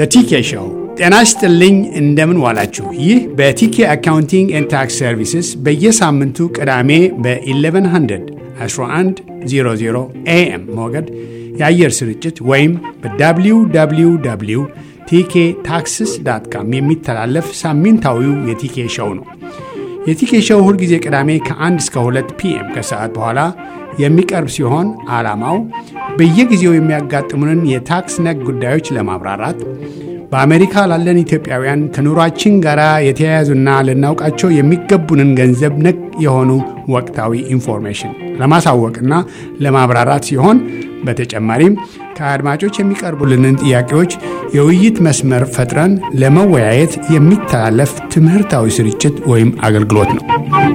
በቲኬ ሾው ጤና ይስጥልኝ። እንደምን ዋላችሁ? ይህ በቲኬ አካውንቲንግ ኤንድ ታክስ ሰርቪስስ በየሳምንቱ ቅዳሜ በ1100 1100 ኤኤም ሞገድ የአየር ስርጭት ወይም በwww ቲኬ ታክስስ ዳት ካም የሚተላለፍ ሳምንታዊው የቲኬ ሾው ነው። የቲኬ ሾው ሁልጊዜ ቅዳሜ ከ1 እስከ 2 ፒኤም ከሰዓት በኋላ የሚቀርብ ሲሆን ዓላማው በየጊዜው የሚያጋጥሙንን የታክስ ነክ ጉዳዮች ለማብራራት በአሜሪካ ላለን ኢትዮጵያውያን ከኑሯችን ጋር የተያያዙና ልናውቃቸው የሚገቡንን ገንዘብ ነክ የሆኑ ወቅታዊ ኢንፎርሜሽን ለማሳወቅና ለማብራራት ሲሆን በተጨማሪም ከአድማጮች የሚቀርቡልንን ጥያቄዎች የውይይት መስመር ፈጥረን ለመወያየት የሚተላለፍ ትምህርታዊ ስርጭት ወይም አገልግሎት ነው።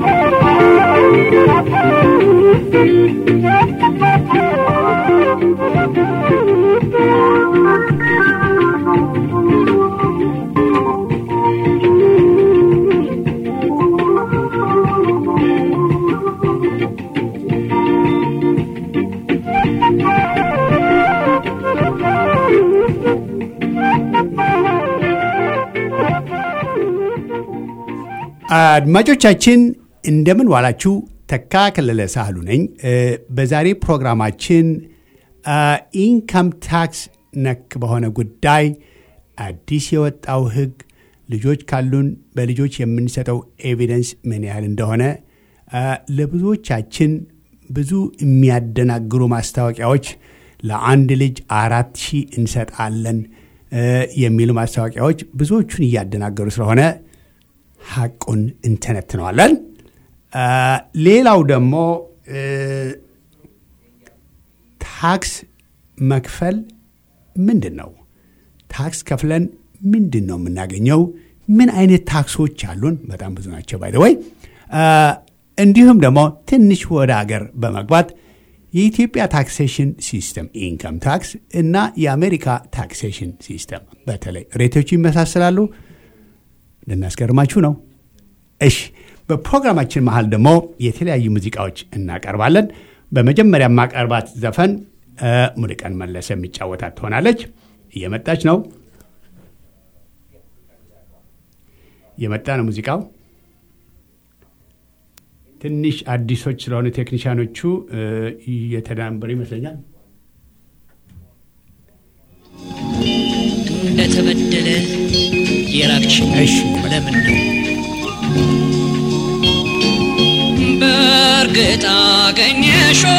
አድማጮቻችን እንደምን ዋላችሁ። ተካ ከለለ ሳህሉ ነኝ። በዛሬ ፕሮግራማችን ኢንካም ታክስ ነክ በሆነ ጉዳይ አዲስ የወጣው ሕግ ልጆች ካሉን በልጆች የምንሰጠው ኤቪደንስ ምን ያህል እንደሆነ ለብዙዎቻችን ብዙ የሚያደናግሩ ማስታወቂያዎች ለአንድ ልጅ አራት ሺህ እንሰጣለን የሚሉ ማስታወቂያዎች ብዙዎቹን እያደናገሩ ስለሆነ ሐቁን እንተነትነዋለን። ሌላው ደግሞ ታክስ መክፈል ምንድን ነው? ታክስ ከፍለን ምንድን ነው የምናገኘው? ምን አይነት ታክሶች አሉን? በጣም ብዙ ናቸው ባይደወይ። እንዲሁም ደግሞ ትንሽ ወደ አገር በመግባት የኢትዮጵያ ታክሴሽን ሲስተም ኢንከም ታክስ እና የአሜሪካ ታክሴሽን ሲስተም በተለይ ሬቶቹ ይመሳሰላሉ። ልናስገርማችሁ ነው። እሺ፣ በፕሮግራማችን መሀል ደግሞ የተለያዩ ሙዚቃዎች እናቀርባለን። በመጀመሪያ ማቀርባት ዘፈን ሙሉቀን መለሰ የሚጫወታት ትሆናለች። እየመጣች ነው እየመጣ ነው ሙዚቃው። ትንሽ አዲሶች ስለሆኑ ቴክኒሽያኖቹ እየተዳንበሩ ይመስለኛል። እንደተበደለ የራቅሽኝ ለምን ነው? በእርግጥ አገኘሽው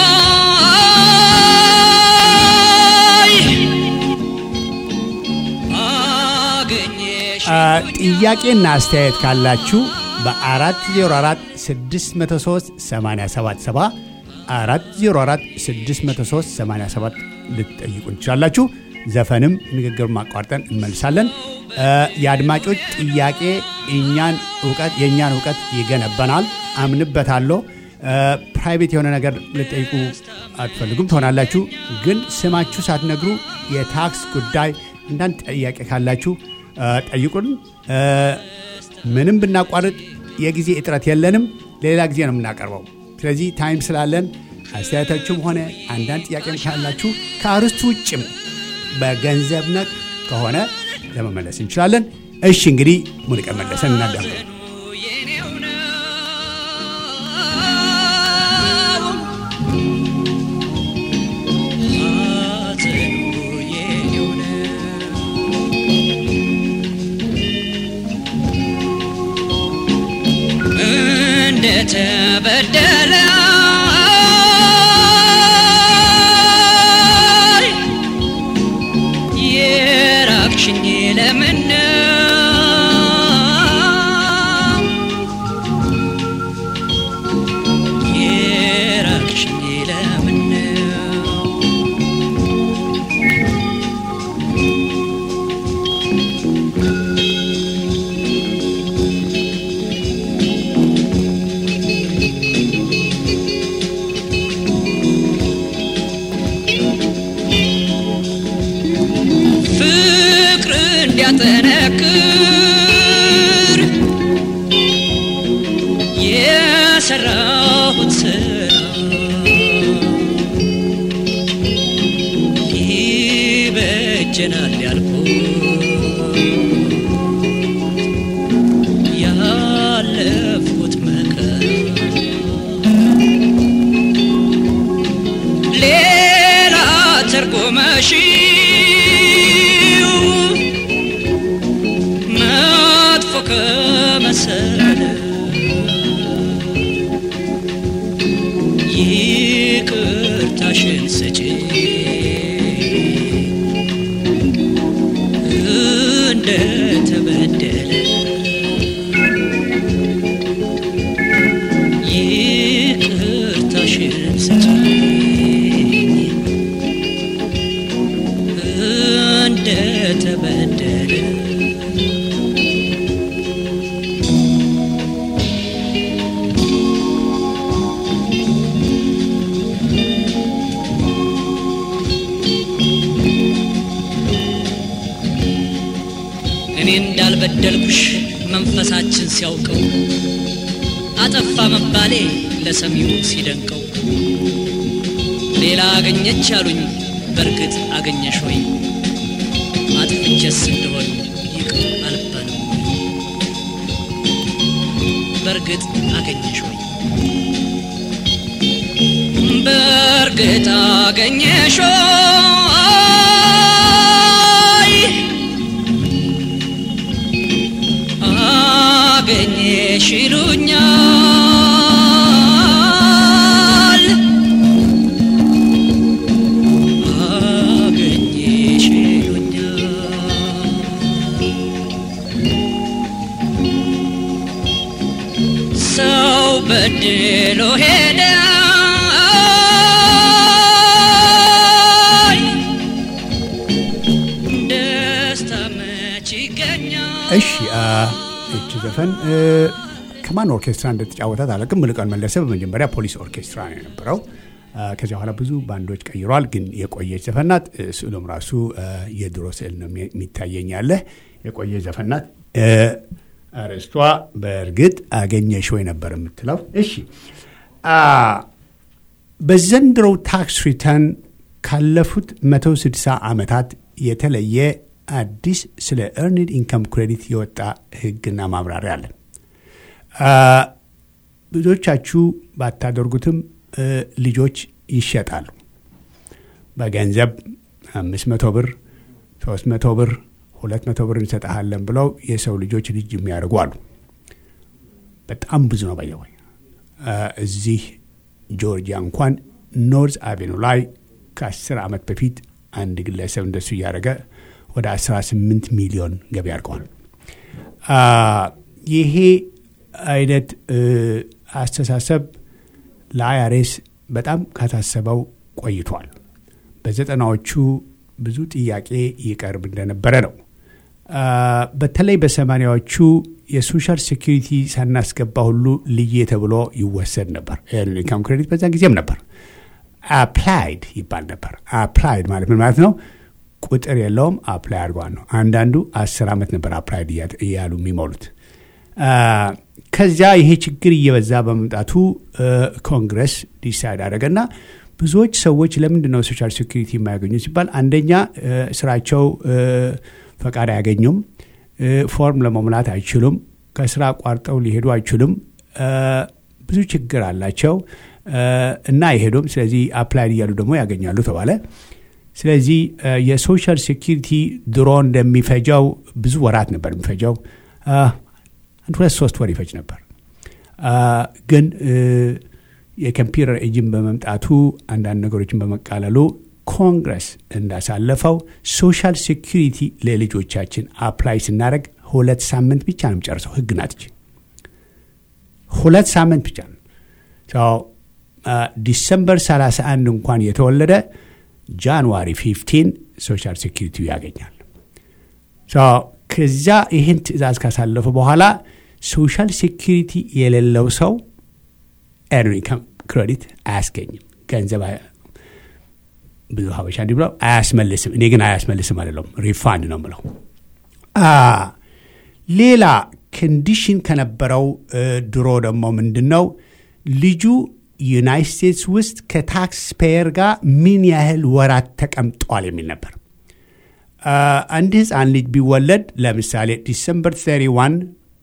ጥያቄና አስተያየት ካላችሁ በ404 603 877 404 603 87 ልትጠይቁ እንችላላችሁ። ዘፈንም ንግግር ማቋርጠን እንመልሳለን። የአድማጮች ጥያቄ እኛን እውቀት የእኛን እውቀት ይገነባናል። አምንበታለሁ። ፕራይቬት የሆነ ነገር ልጠይቁ አትፈልጉም ትሆናላችሁ፣ ግን ስማችሁ ሳትነግሩ የታክስ ጉዳይ አንዳንድ ጥያቄ ካላችሁ ጠይቁን። ምንም ብናቋርጥ የጊዜ እጥረት የለንም። ሌላ ጊዜ ነው የምናቀርበው። ስለዚህ ታይም ስላለን አስተያየታችሁም ሆነ አንዳንድ ጥያቄም ካላችሁ ከአርስቱ ውጭም በገንዘብ ነክ ከሆነ ለመመለስ እንችላለን። እሺ እንግዲህ ሙሉቀን መለሰን እናዳምጠው። እንደተበደለ የራቅሽኝ ለምን የራቅሽኝ ለምን ከመሰለ ይቅርታሽን ስጪ እንደተበደለ ይቅርታሽን ስጪኝ እንደተበደለ እኔ እንዳልበደልኩሽ መንፈሳችን ሲያውቀው አጠፋ መባሌ ለሰሚው ሲደንቀው ሌላ አገኘች አሉኝ በእርግጥ አገኘሽ ወይ አጥፍቼስ እንደሆን ይቅር አልባልም ወይ? በእርግጥ አገኘሽ ወይ በእርግጥ አገኘሽ ወይ አገኘሽ ይሉኛል አገኘሽ ይሉኛል ሰው በድሎ ሄደ ደስታ መች ይገኛል እሺ አ፣ እቺ ዘፈን እ፣ ከማን ኦርኬስትራ እንደተጫወታት አላውቅም። ሙሉቀን መለሰ በመጀመሪያ ፖሊስ ኦርኬስትራ ነው የነበረው። አ፣ ከዚያ በኋላ ብዙ ባንዶች ቀይሯል፣ ግን የቆየች ዘፈን ናት። እ፣ ስዕሉም ራሱ አ፣ የድሮ ስዕል ነው የሚ- የሚታየኝ ያለ የቆየች ዘፈን ናት። እ፣ አርዕስቷ በእርግጥ አገኘሽ ወይ ነበር የምትለው። እሺ አ፣ በዘንድሮው ታክስ ሪተርን ካለፉት 160 ዓመታት የተለየ አዲስ ስለ ኤርኒድ ኢንካም ክሬዲት የወጣ ሕግና ማብራሪያ አለ። አ፣ ብዙዎቻችሁ ባታደርጉትም እ፣ ልጆች ይሸጣሉ። በገንዘብ አምስት መቶ ብር ሶስት መቶ ብር ሁለት መቶ ብር እንሰጠሃለን ብለው የሰው ልጆች ልጅ የሚያደርጉ አሉ። በጣም ብዙ ነው። ባየወይ እዚህ ጆርጂያ እንኳን ኖርዝ አቬኑ ላይ ከ10 ዓመት በፊት አንድ ግለሰብ እንደሱ እያደረገ ወደ 18 ሚሊዮን ገቢ አድርገዋል። አ፣ ይሄ አይነት እ፣ አስተሳሰብ ለአይአርኤስ በጣም ካሳሰበው ቆይቷል። በዘጠናዎቹ ብዙ ጥያቄ ይቀርብ እንደነበረ ነው። አ፣ በተለይ በሰማኒያዎቹ የሶሻል ሴኪሪቲ ሳናስገባ ሁሉ ልዬ ተብሎ ይወሰድ ነበር። ኢንካም ክሬዲት በዛ ጊዜም ነበር። አፕላይድ ይባል ነበር። አፕላይድ ማለት ምን ማለት ነው? ቁጥር የለውም። አፕላይ አድርጓል ነው። አንዳንዱ አስር ዓመት ነበር አፕላይድ እያ- እያሉ የሚሞሉት። አ፣ ከዚያ ይሄ ችግር እየበዛ በመምጣቱ እ፣ ኮንግረስ ዲሳይድ አደረገና ብዙዎች ሰዎች ለምንድን ነው ሶሻል ሴኩሪቲ የማያገኙ ሲባል አንደኛ እ፣ ስራቸው እ፣ ፈቃድ አያገኙም፣ እ፣ ፎርም ለመሙላት አይችሉም፣ ከስራ ቋርጠው ሊሄዱ አይችሉም፣ እ፣ ብዙ ችግር አላቸው እ፣ እና አይሄዱም። ስለዚህ አፕላይድ እያሉ ደግሞ ያገኛሉ ተባለ። ስለዚህ እ፣ የሶሻል ሴኪሪቲ ድሮ እንደሚፈጀው ብዙ ወራት ነበር የሚፈጀው አ፣ አንድ ሁለት ሶስት ወር ይፈጅ ነበር። አ፣ ግን እ፣ የኮምፒውተር ኤጅን በመምጣቱ አንዳንድ ነገሮችን በመቃለሉ ኮንግረስ እንዳሳለፈው ሶሻል ሴኪሪቲ ለልጆቻችን አፕላይ ስናደረግ ሁለት ሳምንት ብቻ ነው የሚጨርሰው። ህግ ናት ይቺ። ሁለት ሳምንት ብቻ ነው። ሰው ዲሰምበር 31 እንኳን የተወለደ ጃንዋሪ 15 ሶሻል ሴኪሪቲ ያገኛል። ሰው ከዚያ ይህን ትእዛዝ ካሳለፉ በኋላ ሶሻል ሴኪሪቲ የሌለው ሰው ኤርኒ ክሬዲት አያስገኝም። ገንዘብ አያ- ብዙ ሀበሻ እንዲህ ብለው አያስመልስም። እኔ ግን አያስመልስም አይደለም፣ ሪፋንድ ነው ምለው። አ፣ ሌላ ኮንዲሽን ከነበረው እ፣ ድሮ ደግሞ ምንድን ነው ልጁ ዩናይት ስቴትስ ውስጥ ከታክስ ፔየር ጋር ምን ያህል ወራት ተቀምጧል የሚል ነበር። አ፣ አንድ ህፃን ልጅ ቢወለድ ለምሳሌ ዲሰምበር 31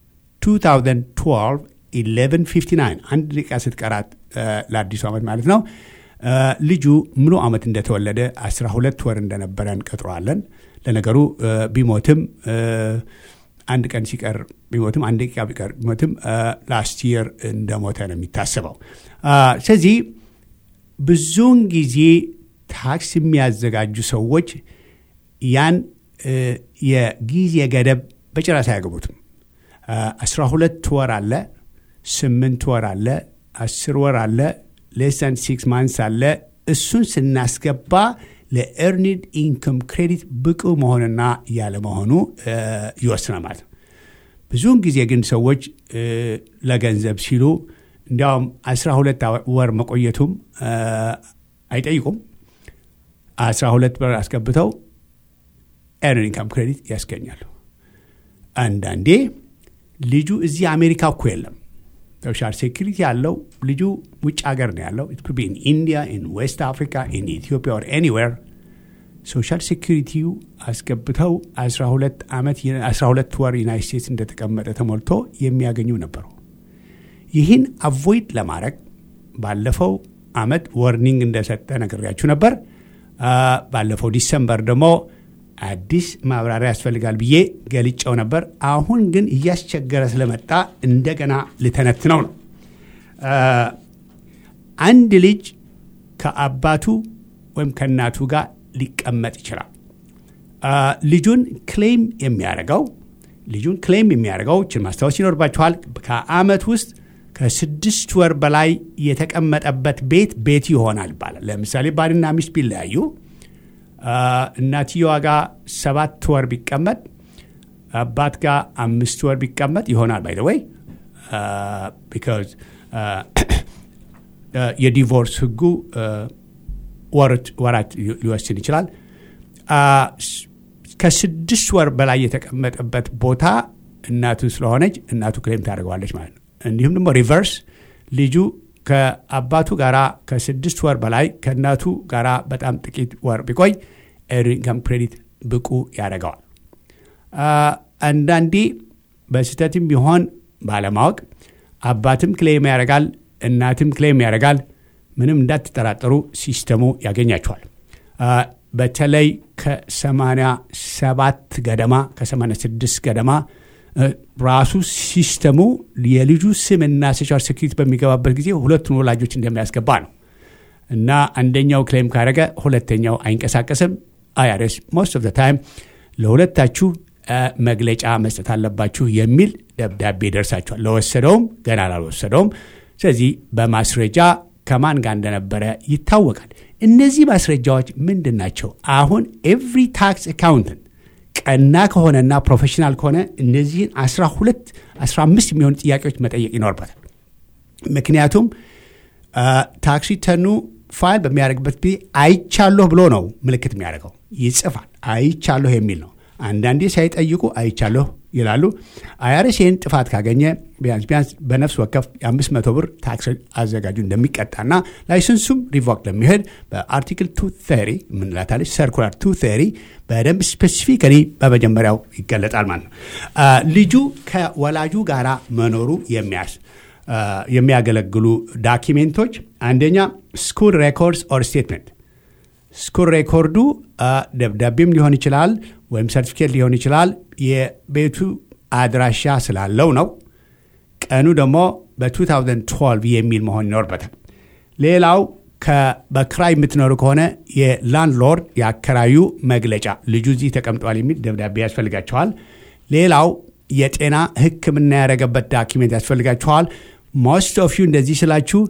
2012 1159 አንድ ደቂቃ ስትቀራት አ፣ ለአዲሱ ዓመት ማለት ነው አ፣ ልጁ ሙሉ ዓመት እንደተወለደ 12 ወር እንደነበረ እንቀጥረዋለን። ለነገሩ አ፣ ቢሞትም አ፣ አንድ ቀን ሲቀር ቢሞትም አንድ ደቂቃ ቢቀር ቢሞትም ላስት የር እንደሞተ ነው የሚታሰበው። ስለዚህ ብዙውን ጊዜ ታክስ የሚያዘጋጁ ሰዎች ያን የጊዜ ገደብ በጭራሽ አያገቡትም። አስራ ሁለት ወር አለ፣ ስምንት ወር አለ፣ አስር ወር አለ፣ ሌሰን ሲክስ ማንስ አለ። እሱን ስናስገባ ለኤርኒድ ኢንከም ክሬዲት ብቁ መሆንና ያለመሆኑ ይወስናል ማለት ነው። ብዙውን ጊዜ ግን ሰዎች ለገንዘብ ሲሉ እንዲያውም አስራ ሁለት ወር መቆየቱም አይጠይቁም። አስራ ሁለት ወር አስገብተው ኤርን ኢንካም ክሬዲት ያስገኛሉ። አንዳንዴ ልጁ እዚህ አሜሪካ እኮ የለም ሶሻል ሴኪሪቲ ያለው ልጁ ውጭ ሀገር ነው ያለው ኢን ኢንዲያ ኢን ዌስት አፍሪካ ኢን ኢትዮጵያ ኦር ኤኒዌር ሶሻል ሴኪሪቲው አስገብተው 12 ዓመት 12 ወር ዩናይት ስቴትስ እንደተቀመጠ ተሞልቶ የሚያገኙ ነበሩ። ይህን አቮይድ ለማድረግ ባለፈው አመት ወርኒንግ እንደሰጠ ነግሬያችሁ ነበር። ባለፈው ዲሰምበር ደግሞ አዲስ ማብራሪያ ያስፈልጋል ብዬ ገልጨው ነበር። አሁን ግን እያስቸገረ ስለመጣ እንደገና ልተነትነው ነው። አንድ ልጅ ከአባቱ ወይም ከእናቱ ጋር ሊቀመጥ ይችላል። ልጁን ክሌም የሚያደርገው ልጁን ክሌም የሚያደርገው ችን ማስታወስ ይኖርባችኋል። ከአመት ውስጥ ከስድስት ወር በላይ የተቀመጠበት ቤት ቤት ይሆናል ይባላል። ለምሳሌ ባልና ሚስት ቢለያዩ እናትየዋ ጋር ሰባት ወር ቢቀመጥ አባት ጋር አምስት ወር ቢቀመጥ ይሆናል። ባይ ወይ ቢካዝ የዲቮርስ ህጉ ወራት ሊወስን ይችላል። ከስድስት ወር በላይ የተቀመጠበት ቦታ እናቱ ስለሆነች እናቱ ክሌም ታደርገዋለች ማለት ነው። እንዲሁም ደግሞ ሪቨርስ ልጁ ከአባቱ ጋራ ከስድስት ወር በላይ ከእናቱ ጋራ በጣም ጥቂት ወር ቢቆይ ኢንካም ክሬዲት ብቁ ያደርገዋል። አንዳንዴ በስህተትም ቢሆን ባለማወቅ አባትም ክሌም ያደርጋል፣ እናትም ክሌም ያደርጋል። ምንም እንዳትጠራጠሩ ሲስተሙ ያገኛቸዋል። በተለይ ከ87 ገደማ ከ86 ገደማ ራሱ ሲስተሙ የልጁ ስምና ሶሻል ሴኩሪቲ በሚገባበት ጊዜ ሁለቱን ወላጆች እንደሚያስገባ ነው እና አንደኛው ክሌም ካደረገ ሁለተኛው አይንቀሳቀስም። አይአርኤስ ሞስት ኦፍ ታይም ለሁለታችሁ መግለጫ መስጠት አለባችሁ የሚል ደብዳቤ ደርሳችኋል። ለወሰደውም ገና ላልወሰደውም። ስለዚህ በማስረጃ ከማን ጋር እንደነበረ ይታወቃል። እነዚህ ማስረጃዎች ምንድን ናቸው? አሁን ኤቭሪ ታክስ አካውንተንት ቀና ከሆነና ፕሮፌሽናል ከሆነ እነዚህን 12 15 የሚሆኑ ጥያቄዎች መጠየቅ ይኖርበታል። ምክንያቱም ታክስ ሪተርኑ ፋይል በሚያደርግበት ጊዜ አይቻለሁ ብሎ ነው ምልክት የሚያደርገው ይጽፋል። አይቻለሁ የሚል ነው። አንዳንዴ ሳይጠይቁ አይቻለሁ ይላሉ። አይአርኤስ ይህን ጥፋት ካገኘ ቢያንስ ቢያንስ በነፍስ ወከፍ የአምስት መቶ ብር ታክስ አዘጋጁ እንደሚቀጣና ላይሰንሱም ሪቮክ ለሚሄድ በአርቲክል ቱ ቴሪ ምንላታለች ሰርኩላር ቱ ቴሪ በደንብ ስፔሲፊካሊ በመጀመሪያው ይገለጣል ማለት ነው። ልጁ ከወላጁ ጋራ መኖሩ የሚያስ የሚያገለግሉ ዳኪሜንቶች አንደኛ ስኩል ሬኮርድስ ኦር ስቴትመንት ስኩል ሬኮርዱ ደብዳቤም ሊሆን ይችላል ወይም ሰርቲፊኬት ሊሆን ይችላል። የቤቱ አድራሻ ስላለው ነው። ቀኑ ደግሞ በ2012 የሚል መሆን ይኖርበታል። ሌላው በክራይ የምትኖሩ ከሆነ የላንድሎርድ የአከራዩ መግለጫ ልጁ እዚህ ተቀምጧል የሚል ደብዳቤ ያስፈልጋቸዋል። ሌላው የጤና ሕክምና ያደረገበት ዳኪሜንት ያስፈልጋቸዋል። ሞስት ኦፍ ዩ እንደዚህ ስላችሁ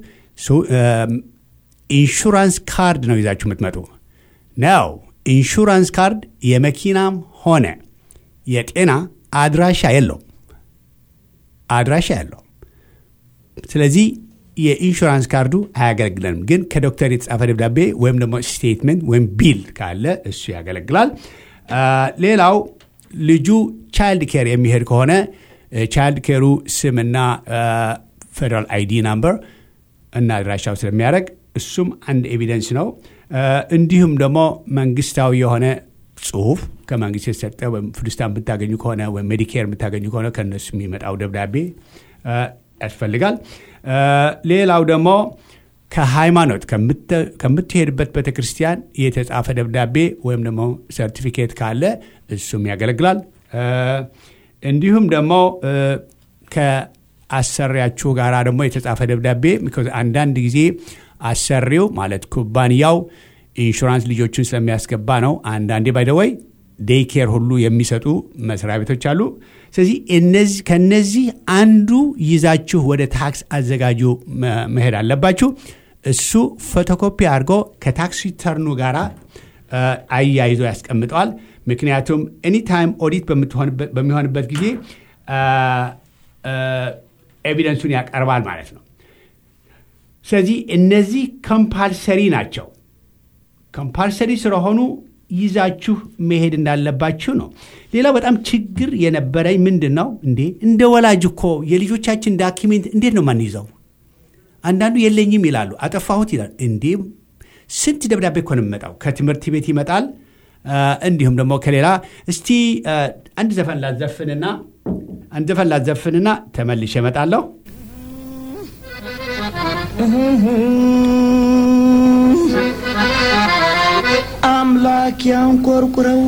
ኢንሹራንስ ካርድ ነው ይዛችሁ የምትመጡ ነው። ኢንሹራንስ ካርድ የመኪናም ሆነ የጤና አድራሻ የለውም፣ አድራሻ የለውም። ስለዚህ የኢንሹራንስ ካርዱ አያገለግለንም። ግን ከዶክተር የተጻፈ ደብዳቤ ወይም ደግሞ ስቴትመንት ወይም ቢል ካለ እሱ ያገለግላል። ሌላው ልጁ ቻይልድ ኬር የሚሄድ ከሆነ ቻይልድ ኬሩ ስምና ፌደራል አይዲ ናምበር እና አድራሻው ስለሚያደርግ እሱም አንድ ኤቪደንስ ነው። እንዲሁም ደግሞ መንግስታዊ የሆነ ጽሁፍ ከመንግስት የተሰጠ ወይም ፍልስታን የምታገኙ ከሆነ ወይም ሜዲኬር የምታገኙ ከሆነ ከእነሱ የሚመጣው ደብዳቤ ያስፈልጋል። ሌላው ደግሞ ከሃይማኖት ከምትሄድበት ቤተ ክርስቲያን የተጻፈ ደብዳቤ ወይም ደግሞ ሰርቲፊኬት ካለ እሱም ያገለግላል። እንዲሁም ደግሞ እ፣ ከአሰሪያችሁ ጋር ደግሞ የተጻፈ ደብዳቤ because አንዳንድ ጊዜ አሰሪው ማለት ኩባንያው ኢንሹራንስ ልጆቹን ስለሚያስገባ ነው። አንዳንዴ ባይደወይ ዴይ ኬር ሁሉ የሚሰጡ መስሪያ ቤቶች አሉ። ስለዚህ እነዚህ ከነዚህ አንዱ ይዛችሁ ወደ ታክስ አዘጋጁ መ- መሄድ አለባችሁ። እሱ ፎቶኮፒ አድርጎ ከታክስ ሪተርኑ ጋር አያይዞ ያስቀምጠዋል። ምክንያቱም ኤኒታይም ኦዲት በምትሆንበት- በሚሆንበት ጊዜ ኤቪደንሱን ያቀርባል ማለት ነው። ስለዚህ እነዚህ ኮምፓልሰሪ ናቸው። ኮምፓልሰሪ ስለሆኑ ይዛችሁ መሄድ እንዳለባችሁ ነው። ሌላው በጣም ችግር የነበረኝ ምንድን ነው እንዴ እንደ ወላጅ እኮ የልጆቻችን ዳኪሜንት እንዴት ነው ማንይዘው? አንዳንዱ የለኝም ይላሉ፣ አጠፋሁት ይላል። እንዴ ስንት ደብዳቤ እኮ ነው የሚመጣው። ከትምህርት ቤት ይመጣል፣ አ፣ እንዲሁም ደግሞ ከሌላ እስቲ አ፣ አንድ ዘፈን ላዘፍንና አንድ ዘፈን ላዘፍንና ተመልሼ እመጣለሁ። አምላክ ያንቆርቁረው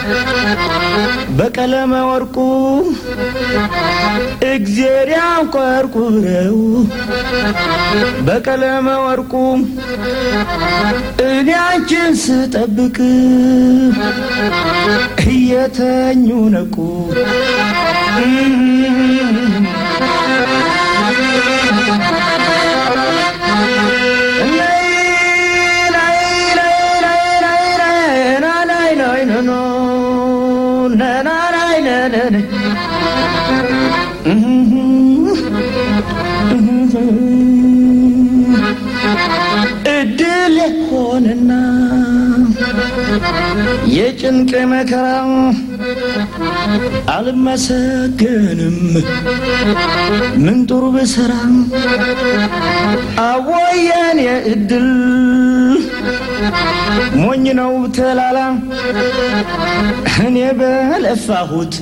በቀለመ ወርቁ እግዜር ያንቆርቁረው በቀለመ ወርቁ እኔ አንቺን ስጠብቅ እየተኙ ነቁ እድል ሆነና የጭንቅ መከራ አልመሰገንም ምን ጥሩ ብሰራ አወየን የእድል ሞኝ ነው ተላላ እኔ በለፋሁት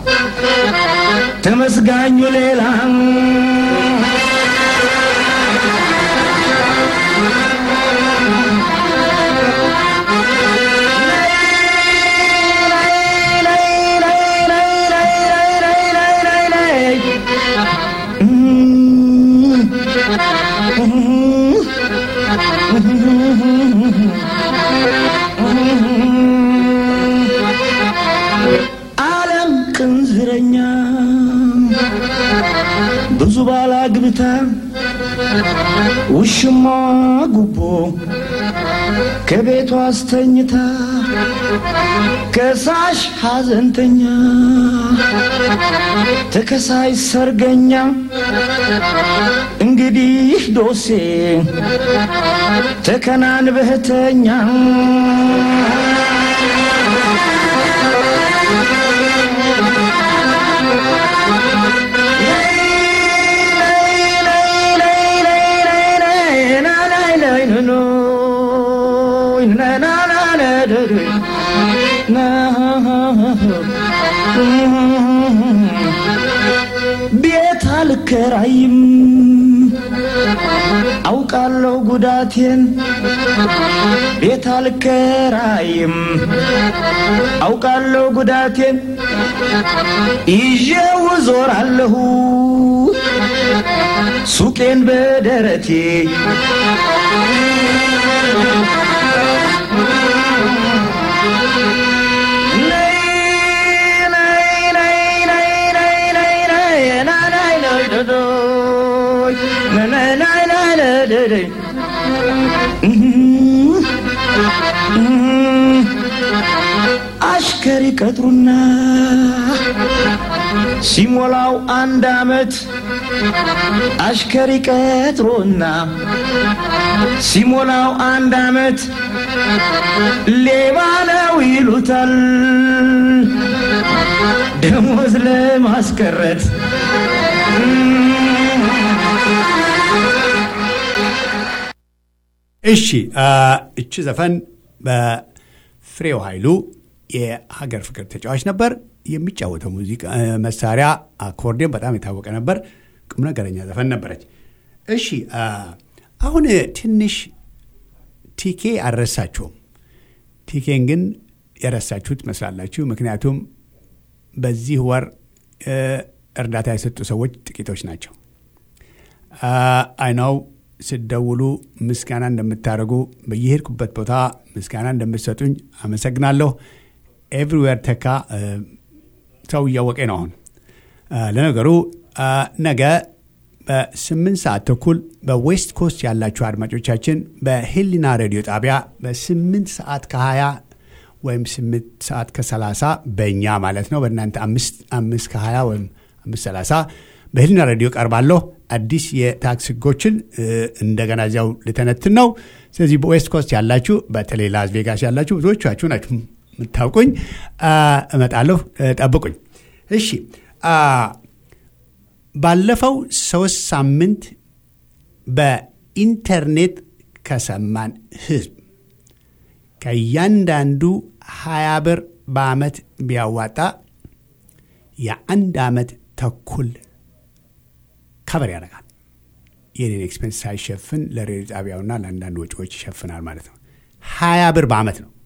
ተመስጋኙ ሌላ ዓለም ቅንዝረኛ ብዙ ባላግብታ ውሽማ ጉቦ ከቤቷ አስተኝታ ከሳሽ ሐዘንተኛ ተከሳሽ ሰርገኛ እንግዲህ ዶሴ ተከናንበህተኛ ቤት አልከራይም አውቃለሁ ጉዳቴን ቤት አልከራይም አውቃለሁ ጉዳቴን ይዤው ዞራለሁ ሱቄን በደረቴ አሽከሪ ቀጥሩና ሲሞላው አንድ አመት አሽከሪ ቀጥሮና ሲሞላው አንድ አመት ሌባ ነው ይሉታል ደሞዝ ለማስቀረት እሺ አ፣ እቺ ዘፈን በፍሬው ኃይሉ የሀገር ፍቅር ተጫዋች ነበር። የሚጫወተው ሙዚቃ አ፣ መሳሪያ አኮርዲዮን በጣም የታወቀ ነበር። ቁም ነገረኛ ዘፈን ነበረች። እሺ አ፣ አሁን ትንሽ ቲኬ አልረሳችሁም። ቲኬን ግን የረሳችሁት ትመስላላችሁ። ምክንያቱም በዚህ ወር እርዳታ የሰጡ ሰዎች ጥቂቶች ናቸው። አይናው ስደውሉ ምስጋና እንደምታደርጉ በየሄድኩበት ቦታ ምስጋና እንደምትሰጡኝ አመሰግናለሁ። ኤቭሪዌር ተካ ሰው እያወቀ ነው። አሁን ለነገሩ ነገ በስምንት ሰዓት ተኩል በዌስት ኮስት ያላችሁ አድማጮቻችን በሄሊና ሬዲዮ ጣቢያ በስምንት ሰዓት ከሀያ ወይም ስምንት ሰዓት ከሰላሳ በእኛ ማለት ነው በእናንተ አምስት ከሀያ ወይም አምስት ሰላሳ በሄሊና ሬዲዮ ቀርባለሁ። አዲስ የታክስ ህጎችን እንደገና እዚያው ልተነትን ነው። ስለዚህ በዌስት ኮስት ያላችሁ በተለይ ላስ ቬጋስ ያላችሁ ብዙዎቻችሁ ናችሁ የምታውቁኝ። እመጣለሁ፣ ጠብቁኝ። እሺ ባለፈው ሶስት ሳምንት በኢንተርኔት ከሰማን ህዝብ ከእያንዳንዱ ሀያ ብር በአመት ቢያዋጣ የአንድ ዓመት ተኩል ከበር ያደርጋል። የኔን ኤክስፔንስ ሳይሸፍን ለሬዲዮ ጣቢያውና ለአንዳንድ ወጪዎች ይሸፍናል ማለት ነው። ሀያ ብር በአመት ነው።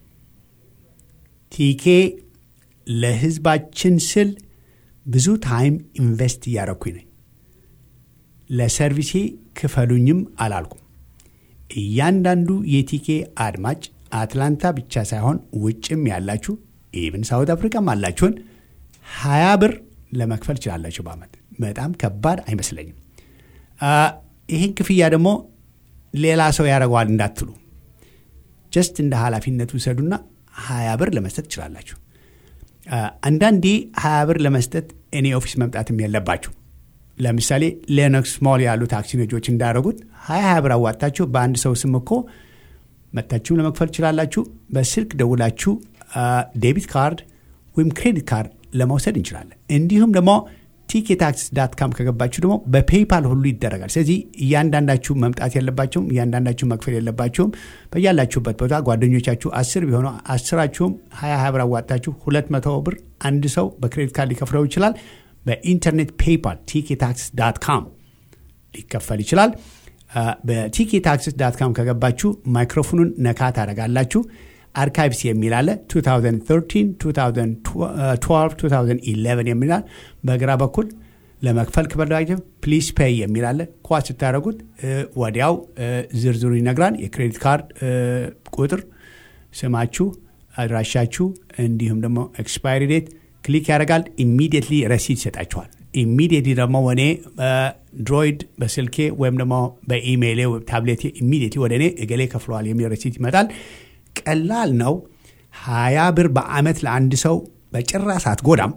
ቲኬ ለህዝባችን ስል ብዙ ታይም ኢንቨስት እያረኩኝ ነኝ። ለሰርቪሴ ክፈሉኝም አላልኩም። እያንዳንዱ የቲኬ አድማጭ አትላንታ ብቻ ሳይሆን ውጭም ያላችሁ ኢቭን ሳውት አፍሪካም አላችሁን ሀያ ብር ለመክፈል ችላላችሁ በአመት በጣም ከባድ አይመስለኝም። ይህን ክፍያ ደግሞ ሌላ ሰው ያደርገዋል እንዳትሉ፣ ጀስት እንደ ኃላፊነቱ ውሰዱና ሀያ ብር ለመስጠት ትችላላችሁ። አንዳንዴ ሀያ ብር ለመስጠት እኔ ኦፊስ መምጣትም የለባችሁ። ለምሳሌ ሌኖክስ ሞል ያሉ ታክሲ ነጆች እንዳደረጉት ሀያ ሀያ ብር አዋጣችሁ በአንድ ሰው ስም እኮ መታችሁም ለመክፈል ትችላላችሁ። በስልክ ደውላችሁ ዴቢት ካርድ ወይም ክሬዲት ካርድ ለመውሰድ እንችላለን። እንዲሁም ደግሞ ቲኬ ታክስ ዳት ካም ከገባችሁ ደግሞ በፔይፓል ሁሉ ይደረጋል። ስለዚህ እያንዳንዳችሁ መምጣት የለባችሁም፣ እያንዳንዳችሁ መክፈል የለባችሁም። በያላችሁበት ቦታ ጓደኞቻችሁ አስር ቢሆኑ አስራችሁም ሀያ ሀያ ብር አዋጣችሁ ሁለት መቶ ብር አንድ ሰው በክሬዲት ካርድ ሊከፍለው ይችላል። በኢንተርኔት ፔይፓል ቲኬ ታክስ ዳት ካም ሊከፈል ይችላል። በቲኬ ታክስ ዳት ካም ከገባችሁ ማይክሮፎኑን ነካ ታደርጋላችሁ። አርካይቭስ የሚል አለ 2013 2012 2011 የሚላል በግራ በኩል ለመክፈል ከፈለጋችሁ ፕሊስ ፔይ የሚል አለ ኳ ስታደረጉት ወዲያው ዝርዝሩ ይነግራል የክሬዲት ካርድ ቁጥር ስማችሁ አድራሻችሁ እንዲሁም ደግሞ ኤክስፓይሪ ዴት ክሊክ ያደርጋል ኢሚዲየትሊ ረሲድ ይሰጣችኋል ኢሚዲየትሊ ደግሞ ወኔ ድሮይድ በስልኬ ወይም ደግሞ በኢሜይሌ ታብሌቴ ኢሚዲየትሊ ወደ እኔ እገሌ ከፍለዋል የሚል ረሲት ይመጣል ቀላል ነው። ሀያ ብር በአመት ለአንድ ሰው በጭራሽ አትጎዳም።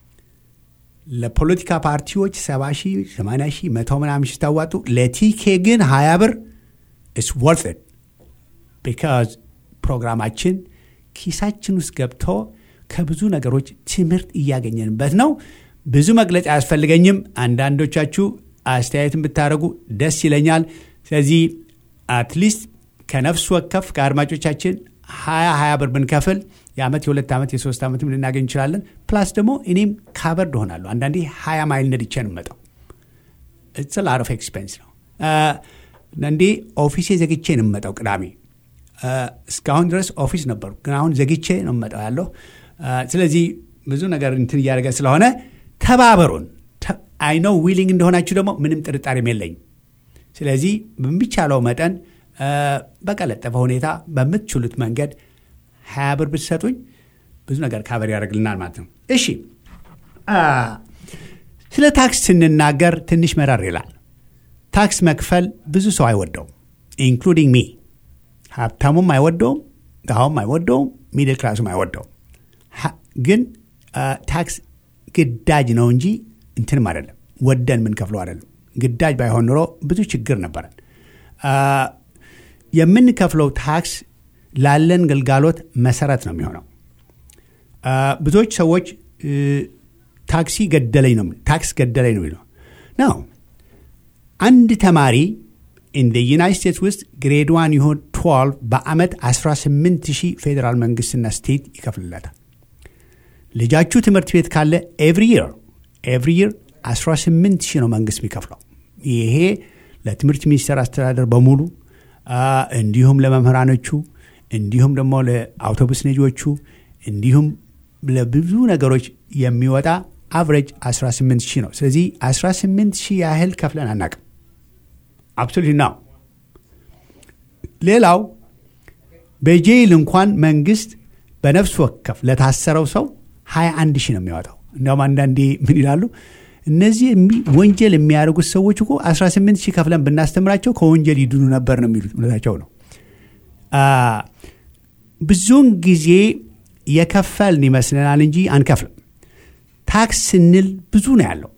ለፖለቲካ ፓርቲዎች ሰባ ሺህ ሰማንያ ሺህ መቶ ምናምን ሲታዋጡ ለቲኬ ግን ሀያ ብር ኢስ ወርት ኢት ቢካዝ ፕሮግራማችን ኪሳችን ውስጥ ገብቶ ከብዙ ነገሮች ትምህርት እያገኘንበት ነው። ብዙ መግለጫ አያስፈልገኝም። አንዳንዶቻችሁ አስተያየትን ብታደርጉ ደስ ይለኛል። ስለዚህ አትሊስት ከነፍስ ወከፍ ከአድማጮቻችን ሀያ ሀያ ብር ብንከፍል የዓመት የሁለት ዓመት የሶስት ዓመትም ልናገኝ እንችላለን። ፕላስ ደግሞ እኔም ካቨርድ ሆናለሁ። አንዳንዴ ሀያ ማይል ነድቼ ነው የምመጣው። ኢትስ ላር ኦፍ ኤክስፔንስ ነው። አንዳንዴ ኦፊሴ ዘግቼ ነው የምመጣው። ቅዳሜ እስካሁን ድረስ ኦፊስ ነበሩ፣ ግን አሁን ዘግቼ ነው የምመጣው ያለው። ስለዚህ ብዙ ነገር እንትን እያደረገ ስለሆነ ተባበሩን። አይነው ዊሊንግ እንደሆናችሁ ደግሞ ምንም ጥርጣሬም የለኝም። ስለዚህ በሚቻለው መጠን በቀለጠፈ ሁኔታ በምትችሉት መንገድ ሀያ ብር ብትሰጡኝ ብዙ ነገር ካበር ያደርግልናል ማለት ነው። እሺ ስለ ታክስ ስንናገር ትንሽ መረር ይላል። ታክስ መክፈል ብዙ ሰው አይወደውም፣ ኢንክሉዲንግ ሚ። ሀብታሙም አይወደውም፣ ድሃውም አይወደውም፣ ሚድል ክላሱም አይወደውም። ግን ታክስ ግዳጅ ነው እንጂ እንትንም አይደለም፣ ወደን የምንከፍለው አይደለም። ግዳጅ ባይሆን ኑሮ ብዙ ችግር ነበረን። የምንከፍለው ታክስ ላለን ግልጋሎት መሰረት ነው የሚሆነው። ብዙዎች ሰዎች ታክሲ ገደለኝ ነው ታክስ ገደለኝ ነው የሚለው ነው። አንድ ተማሪ ኢን ዩናይት ስቴትስ ውስጥ ግሬድ ዋን ይሆን 12 በአመት 18 ሺህ ፌዴራል መንግስትና ስቴት ይከፍልለታል። ልጃችሁ ትምህርት ቤት ካለ ኤቭሪ ይር ኤቭሪ ይር 18 ሺህ ነው መንግስት የሚከፍለው። ይሄ ለትምህርት ሚኒስቴር አስተዳደር በሙሉ እንዲሁም ለመምህራኖቹ እንዲሁም ደግሞ ለአውቶቡስ ነጂዎቹ እንዲሁም ለብዙ ነገሮች የሚወጣ አቨሬጅ 18 ሺህ ነው። ስለዚህ 18 ሺህ ያህል ከፍለን አናቅም። አብሶሉት ነው። ሌላው በጄይል እንኳን መንግስት በነፍስ ወከፍ ለታሰረው ሰው 21 ሺህ ነው የሚያወጣው። እንዲያውም አንዳንዴ ምን ይላሉ እነዚህ የሚ- ወንጀል የሚያደርጉት ሰዎች እኮ 18 ሺህ ከፍለን ብናስተምራቸው ከወንጀል ይድኑ ነበር ነው የሚሉት። እውነታቸው ነው። አ፣ ብዙውን ጊዜ የከፈልን ይመስለናል እንጂ አንከፍልም። ታክስ ስንል ብዙ ነው ያለው።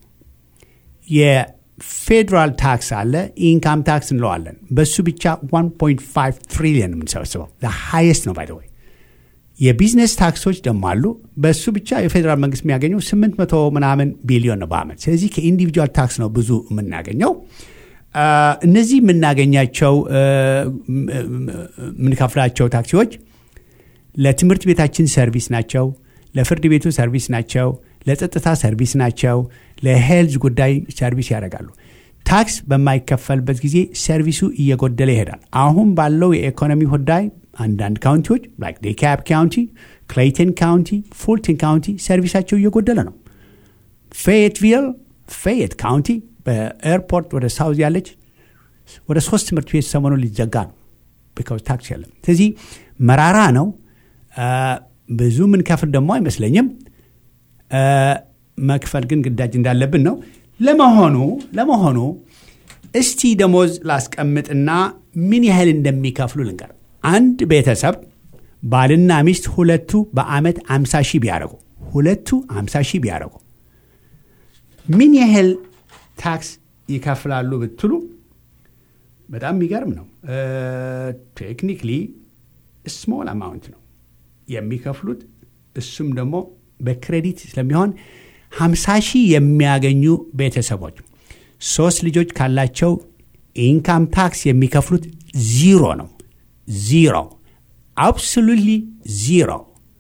የፌዴራል ታክስ አለ፣ ኢንካም ታክስ እንለዋለን። በሱ ብቻ 1.5 ትሪሊየን የምንሰበስበው ሃይስት ነው ባይ ወይ የቢዝነስ ታክሶች ደግሞ አሉ። በሱ ብቻ የፌዴራል መንግስት የሚያገኘው 800 ምናምን ቢሊዮን ነው በአመት። ስለዚህ ከኢንዲቪጁዋል ታክስ ነው ብዙ የምናገኘው። አ፣ እነዚህ የምናገኛቸው አ፣ ም- ም- የምንከፍላቸው ታክሲዎች ለትምህርት ቤታችን ሰርቪስ ናቸው፣ ለፍርድ ቤቱ ሰርቪስ ናቸው፣ ለጸጥታ ሰርቪስ ናቸው፣ ለሄልዝ ጉዳይ ሰርቪስ ያደርጋሉ። ታክስ በማይከፈልበት ጊዜ ሰርቪሱ እየጎደለ ይሄዳል። አሁን ባለው የኢኮኖሚ ጉዳይ አንዳንድ ካውንቲዎች ላይክ ዴካፕ ካውንቲ፣ ክሌይተን ካውንቲ፣ ፉልተን ካውንቲ ሰርቪሳቸው እየጎደለ ነው። ፌየትቪል ፌየት ካውንቲ በኤርፖርት ወደ ሳውዝ ያለች ወደ ሶስት ትምህርት ቤት ሰሞኑን ሊዘጋ ነው ቢካውዝ ታክስ የለም። ስለዚህ መራራ ነው። አ፣ ብዙ ምንከፍል ደግሞ አይመስለኝም። አ፣ መክፈል ግን ግዳጅ እንዳለብን ነው። ለመሆኑ ለመሆኑ እስቲ ደሞዝ ላስቀምጥና ምን ያህል እንደሚከፍሉ ልንገር። አንድ ቤተሰብ ባልና ሚስት ሁለቱ በአመት 50 ሺህ ቢያደርጉ ሁለቱ 50 ሺህ ቢያደርጉ ምን ያህል ታክስ ይከፍላሉ ብትሉ በጣም የሚገርም ነው። ቴክኒክሊ ስሞል አማውንት ነው የሚከፍሉት። እሱም ደግሞ በክሬዲት ስለሚሆን 50 ሺህ የሚያገኙ ቤተሰቦች ሶስት ልጆች ካላቸው ኢንካም ታክስ የሚከፍሉት ዚሮ ነው። ዚሮ አብሶሉትሊ ዚሮ።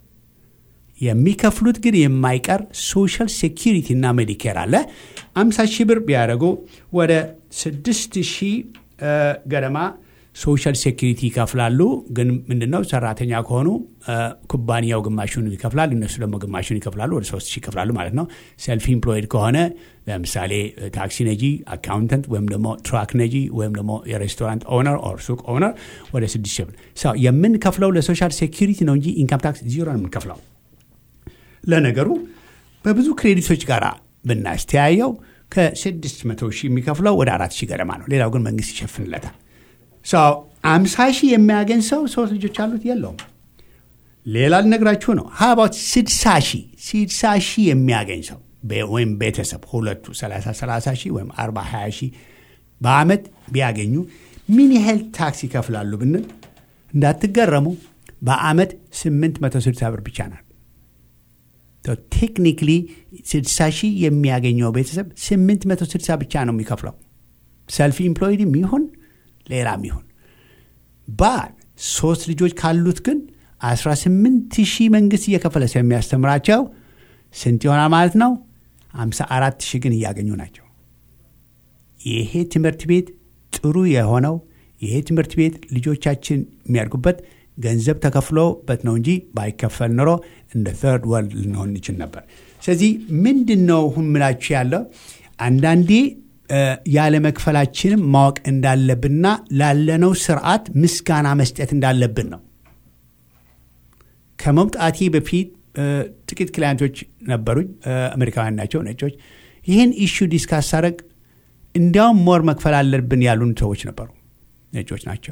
የሚከፍሉት ግን የማይቀር ሶሻል ሴኪሪቲ እና ሜዲኬር አለ። 50 ሺህ ብር ቢያደርጉ ወደ 6 ሺህ ገደማ ሶሻል ሴኪሪቲ ይከፍላሉ። ግን ምንድነው ሰራተኛ ከሆኑ አ፣ ኩባንያው ግማሹን ይከፍላል፣ እነሱ ደግሞ ግማሹን ይከፍላሉ። ወደ 3 ሺህ ይከፍላሉ ማለት ነው። ሰልፍ ኢምፕሎይድ ከሆነ ለምሳሌ ታክሲ ነጂ፣ አካውንተንት ወይም ደግሞ ትራክ ነጂ ወይም ደግሞ የሬስቶራንት ኦነር ኦር ሱቅ ኦነር ወደ 6 ሺህ ብር ሰው የምንከፍለው ለሶሻል ሴኪሪቲ ነው እንጂ ኢንካም ታክስ ዚሮ ነው የምንከፍለው። ለነገሩ በብዙ ክሬዲቶች ጋር ብናስተያየው ከ600 ሺህ የሚከፍለው ወደ 4 ሺህ ገደማ ነው። ሌላው ግን መንግስት ይሸፍንለታል። ሰው 50 ሺህ የሚያገኝ ሰው ሶስት ልጆች አሉት የለውም። ሌላ ልነግራችሁ ነው። ሀባት 60 ሺህ 60 ሺህ የሚያገኝ ሰው በ- ወይም ቤተሰብ ሁለቱ 30 30 ሺህ ወይም 40 20 ሺህ በአመት ቢያገኙ ምን ያህል ታክስ ይከፍላሉ ብንል እንዳትገረሙ በአመት 860 ብር ብቻ ናት። ቴክኒክሊ 60 ሺህ የሚያገኘው ቤተሰብ 860 ብቻ ነው የሚከፍለው። ሰልፍ ኢምፕሎይድም ይሁን ሌላም ይሁን ባል ሶስት ልጆች ካሉት ግን 18 ሺህ መንግስት እየከፈለ ስለሚያስተምራቸው ስንት ይሆናል ማለት ነው? 54 ሺህ ግን እያገኙ ናቸው። ይሄ ትምህርት ቤት ጥሩ የሆነው ይሄ ትምህርት ቤት ልጆቻችን የሚያድጉበት ገንዘብ ተከፍሎበት ነው እንጂ ባይከፈል ኖሮ እንደ ተርድ ወርልድ ልንሆን እንችል ነበር። ስለዚህ ምንድን ነው ሁን ምላችሁ ያለው አንዳንዴ እ፣ ያለመክፈላችንም ማወቅ እንዳለብንና ላለነው ስርዓት ምስጋና መስጠት እንዳለብን ነው። ከመምጣቴ በፊት እ፣ ጥቂት ክላይንቶች ነበሩኝ። እ፣ አሜሪካውያን ናቸው፣ ነጮች። ይህን ኢሹ ዲስካስ ሳደርግ እንዲያውም ሞር መክፈል አለብን ያሉን ሰዎች ነበሩ፣ ነጮች ናቸው።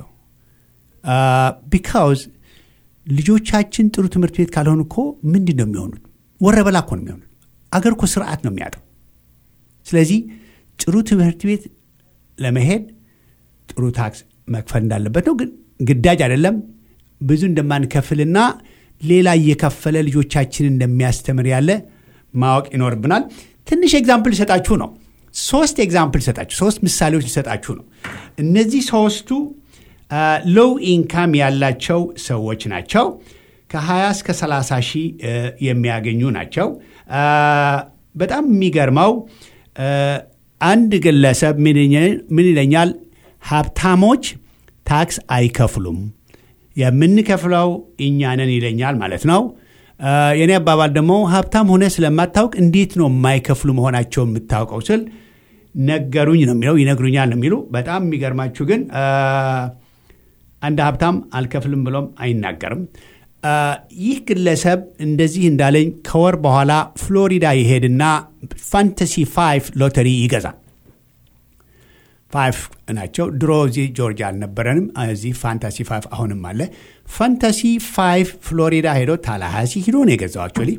ቢካውዝ ልጆቻችን ጥሩ ትምህርት ቤት ካልሆኑ እኮ ምንድን ነው የሚሆኑት? ወረበላ እኮ ነው የሚሆኑት። አገር እኮ ስርዓት ነው የሚያጠው። ስለዚህ ጥሩ ትምህርት ቤት ለመሄድ ጥሩ ታክስ መክፈል እንዳለበት ነው። ግን ግዳጅ አይደለም። ብዙ እንደማንከፍልና ሌላ እየከፈለ ልጆቻችንን እንደሚያስተምር ያለ ማወቅ ይኖርብናል። ትንሽ ኤግዛምፕል ልሰጣችሁ ነው። ሶስት ኤግዛምፕል ልሰጣችሁ፣ ሶስት ምሳሌዎች ልሰጣችሁ ነው። እነዚህ ሶስቱ ሎው ኢንካም ያላቸው ሰዎች ናቸው። ከ20 እስከ 30 ሺህ እ፣ የሚያገኙ ናቸው። አ፣ በጣም የሚገርመው እ፣ አንድ ግለሰብ ምን ይለኛል- ምን ይለኛል? ሀብታሞች ታክስ አይከፍሉም፣ የምንከፍለው እኛ ነን ይለኛል ማለት ነው። የኔ አባባል ደግሞ ሀብታም ሆነ ስለማታውቅ እንዴት ነው የማይከፍሉ መሆናቸው የምታውቀው ስል ነገሩኝ ነው የሚለው ይነግሩኛል ነው የሚሉ በጣም የሚገርማችሁ ግን አንድ ሀብታም አልከፍልም ብሎም አይናገርም ይህ ግለሰብ እንደዚህ እንዳለኝ ከወር በኋላ ፍሎሪዳ ይሄድና ፋንታሲ ፋይቭ ሎተሪ ይገዛል ፋይቭ ናቸው ድሮ እዚህ ጆርጂያ አልነበረንም እዚህ ፋንታሲ ፋይቭ አሁንም አለ ፋንታሲ ፋይቭ ፍሎሪዳ ሄዶ ታላሃሲ ሂዶ ነው የገዛው አክቹዋሊ